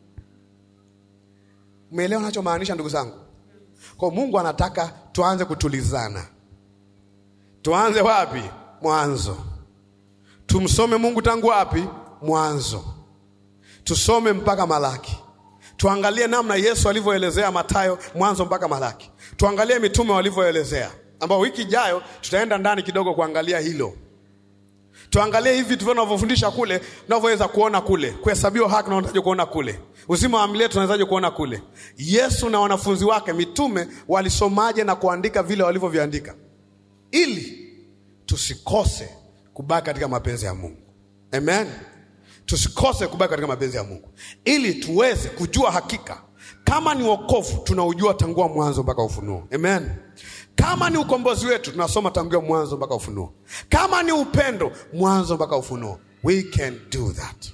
Umeelewa nachomaanisha, ndugu zangu? Kwa Mungu anataka tuanze kutulizana. Tuanze wapi? Mwanzo. Tumsome Mungu tangu wapi? Mwanzo. Tusome mpaka Malaki. Tuangalie namna Yesu alivyoelezea Mathayo mwanzo mpaka Malaki. Tuangalie mitume walivyoelezea, ambao wiki ijayo tutaenda ndani kidogo kuangalia hilo. Tuangalie hivi vitu tunavyofundisha kule, tunavyoweza kuona kule, kuhesabiwa haki tunawezaje kuona kule, uzima wa milele tunawezaje kuona kule. Yesu na wanafunzi wake mitume walisomaje na kuandika vile walivyoviandika, ili tusikose kubaki katika mapenzi ya Mungu. Amen. Tusikose kubaki katika mapenzi ya Mungu ili tuweze kujua hakika kama ni wokovu tunaujua tangua mwanzo mpaka Ufunuo. Amen. Kama ni ukombozi wetu tunasoma tangia mwanzo mpaka Ufunuo. Kama ni upendo, mwanzo mpaka Ufunuo. We can do that.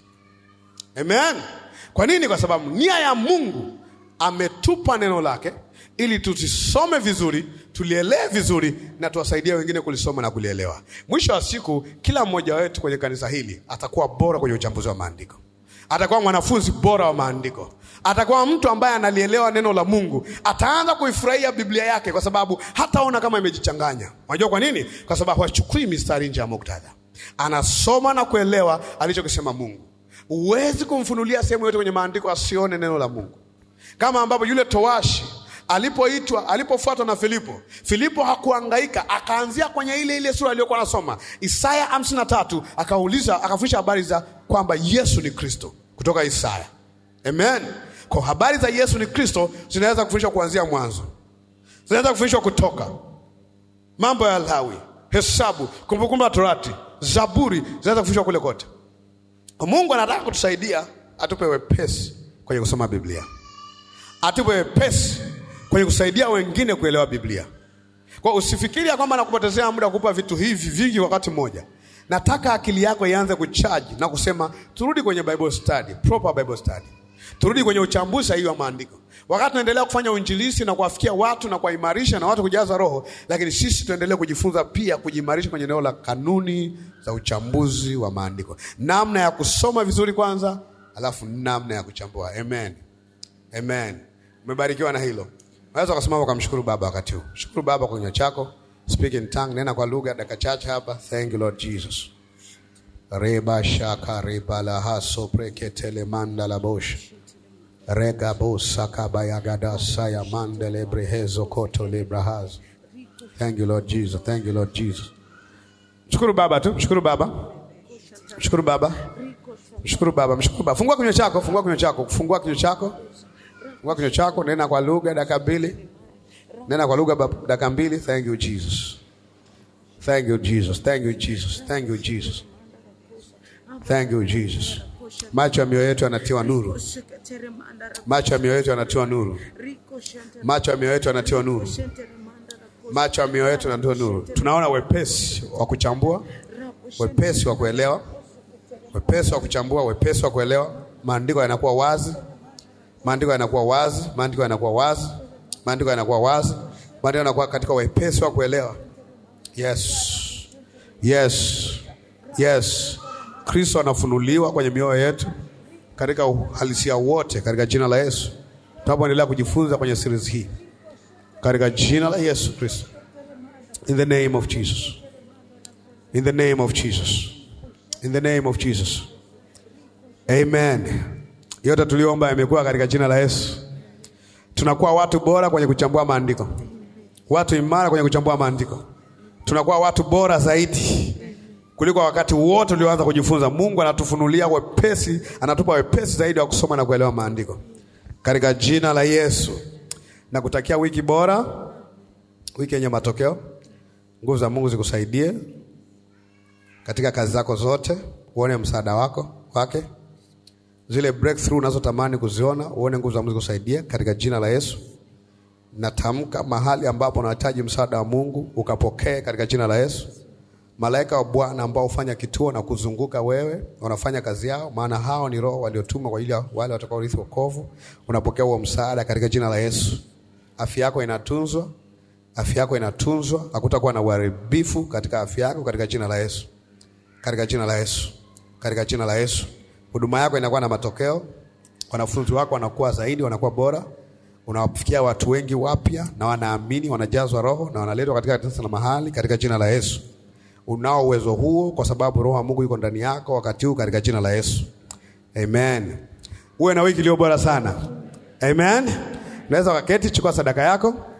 Amen. Kwa nini? Kwa sababu nia ya Mungu ametupa neno lake ili tusisome vizuri, tulielewe vizuri na tuwasaidie wengine kulisoma na kulielewa. Mwisho wa siku, kila mmoja wetu kwenye kanisa hili atakuwa bora kwenye uchambuzi wa maandiko, atakuwa mwanafunzi bora wa maandiko, atakuwa mtu ambaye analielewa neno la Mungu, ataanza kuifurahia Biblia yake kwa sababu hataona kama imejichanganya. Unajua kwa nini? Kwa sababu hachukui mistari nje ya muktadha, anasoma na kuelewa alichokisema Mungu. Huwezi kumfunulia sehemu yote kwenye maandiko asione neno la Mungu, kama ambapo yule towashi alipoitwa alipofuatwa na Filipo, Filipo hakuhangaika, akaanzia kwenye ile ile sura aliyokuwa anasoma Isaya hamsini na tatu, akauliza akafundisha habari za kwamba Yesu ni Kristo kutoka Isaya. Amen. Kwa habari za Yesu ni Kristo zinaweza kufundishwa kuanzia mwanzo, zinaweza kufundishwa Kutoka, mambo ya Lawi, Hesabu, Kumbukumbu la Torati, Zaburi, zinaweza kufundishwa kule kote. Mungu anataka kutusaidia, atupe wepesi kwenye kusoma Biblia, atupe wepesi kwenye kusaidia wengine kuelewa Biblia. Kwa usifikiri ya kwamba nakupotezea muda kukupa vitu hivi vingi wakati mmoja. Nataka akili yako ianze kuchaji na kusema turudi kwenye Bible study, proper Bible study. Turudi kwenye uchambuzi sahihi wa maandiko. Wakati tunaendelea kufanya uinjilisti na kuwafikia watu na kuwaimarisha na watu kujaza roho, lakini sisi tuendelee kujifunza pia kujimarisha kwenye eneo la kanuni za uchambuzi wa maandiko. Namna ya kusoma vizuri kwanza, alafu namna ya kuchambua. Amen. Amen. Umebarikiwa na hilo. Unaweza ukasimama ukamshukuru Baba wakati huu. Shukuru Baba kwa kinywa chako. Speak in tongue, nena kwa lugha dakika chache hapa. Thank you Lord Jesus. Reba shaka reba la haso preketele manda la bosh. Rega bosa kabaya gada saya mandele brehezo koto librahaz. Thank you Lord Jesus. Thank you Lord Jesus. Mshukuru Baba tu, mshukuru Baba. Mshukuru Baba. Mshukuru Baba, mshukuru Baba. Fungua kinywa chako, fungua kinywa chako, fungua kinywa chako. Fungua kinywa chako, nena kwa lugha dakika mbili. Nena kwa lugha dakika mbili. Thank you Jesus. Thank you Jesus. Thank you Jesus. Thank you Jesus. Thank you Jesus. Macho ya mioyo yetu yanatiwa nuru. Macho ya mioyo yetu yanatiwa nuru. Macho ya mioyo yetu yanatiwa nuru. Macho ya mioyo yetu yanatiwa nuru. Tunaona wepesi wa kuchambua, wepesi wa kuelewa, wepesi wa kuchambua, wepesi wa kuelewa. Maandiko yanakuwa wazi, maandiko yanakuwa wazi, maandiko yanakuwa wazi, maandiko yanakuwa wazi, maandiko yanakuwa katika wepesi wa kuelewa. Yes. Yes. Yes. Kristo anafunuliwa kwenye mioyo yetu katika uhalisia wote katika jina la Yesu. Tunapoendelea kujifunza kwenye series hii katika jina la Yesu Kristo. In the name of Jesus. In the name of Jesus. In the name of Jesus. Amen. Yote tuliomba yamekuwa katika jina la Yesu. Tunakuwa watu bora kwenye kuchambua maandiko, watu imara kwenye kuchambua maandiko. Tunakuwa watu bora zaidi kuliko wakati wote ulioanza kujifunza. Mungu anatufunulia wepesi, anatupa wepesi zaidi wa kusoma na kuelewa maandiko katika jina la Yesu. Na kutakia wiki bora, wiki yenye matokeo. Nguvu za Mungu zikusaidie katika kazi zako zote, uone msaada wako wake zile breakthrough unazotamani kuziona, uone nguvu za Mungu zikusaidie katika jina la Yesu. Natamka mahali ambapo unahitaji msaada wa Mungu ukapokee katika jina la Yesu. Malaika wa Bwana ambao hufanya kituo na kuzunguka wewe, wanafanya kazi yao, maana hao ni roho waliotumwa kwa ajili ya wale watakaorithi wokovu. Unapokea huo msaada katika jina la Yesu. Afya yako inatunzwa, afya yako inatunzwa, hakutakuwa na uharibifu katika afya yako katika jina la Yesu, katika jina la Yesu, katika jina la Yesu. Huduma yako inakuwa na matokeo, wanafunzi wako wanakuwa zaidi, wanakuwa bora, unawafikia watu wengi wapya na wanaamini, wanajazwa Roho na wanaletwa katika kanisa la mahali katika jina la Yesu. Unao uwezo huo kwa sababu Roho wa Mungu yuko ndani yako wakati huu katika jina la Yesu. Amen. Uwe na wiki iliyo bora sana. Amen. Unaweza ukaketi, chukua sadaka yako.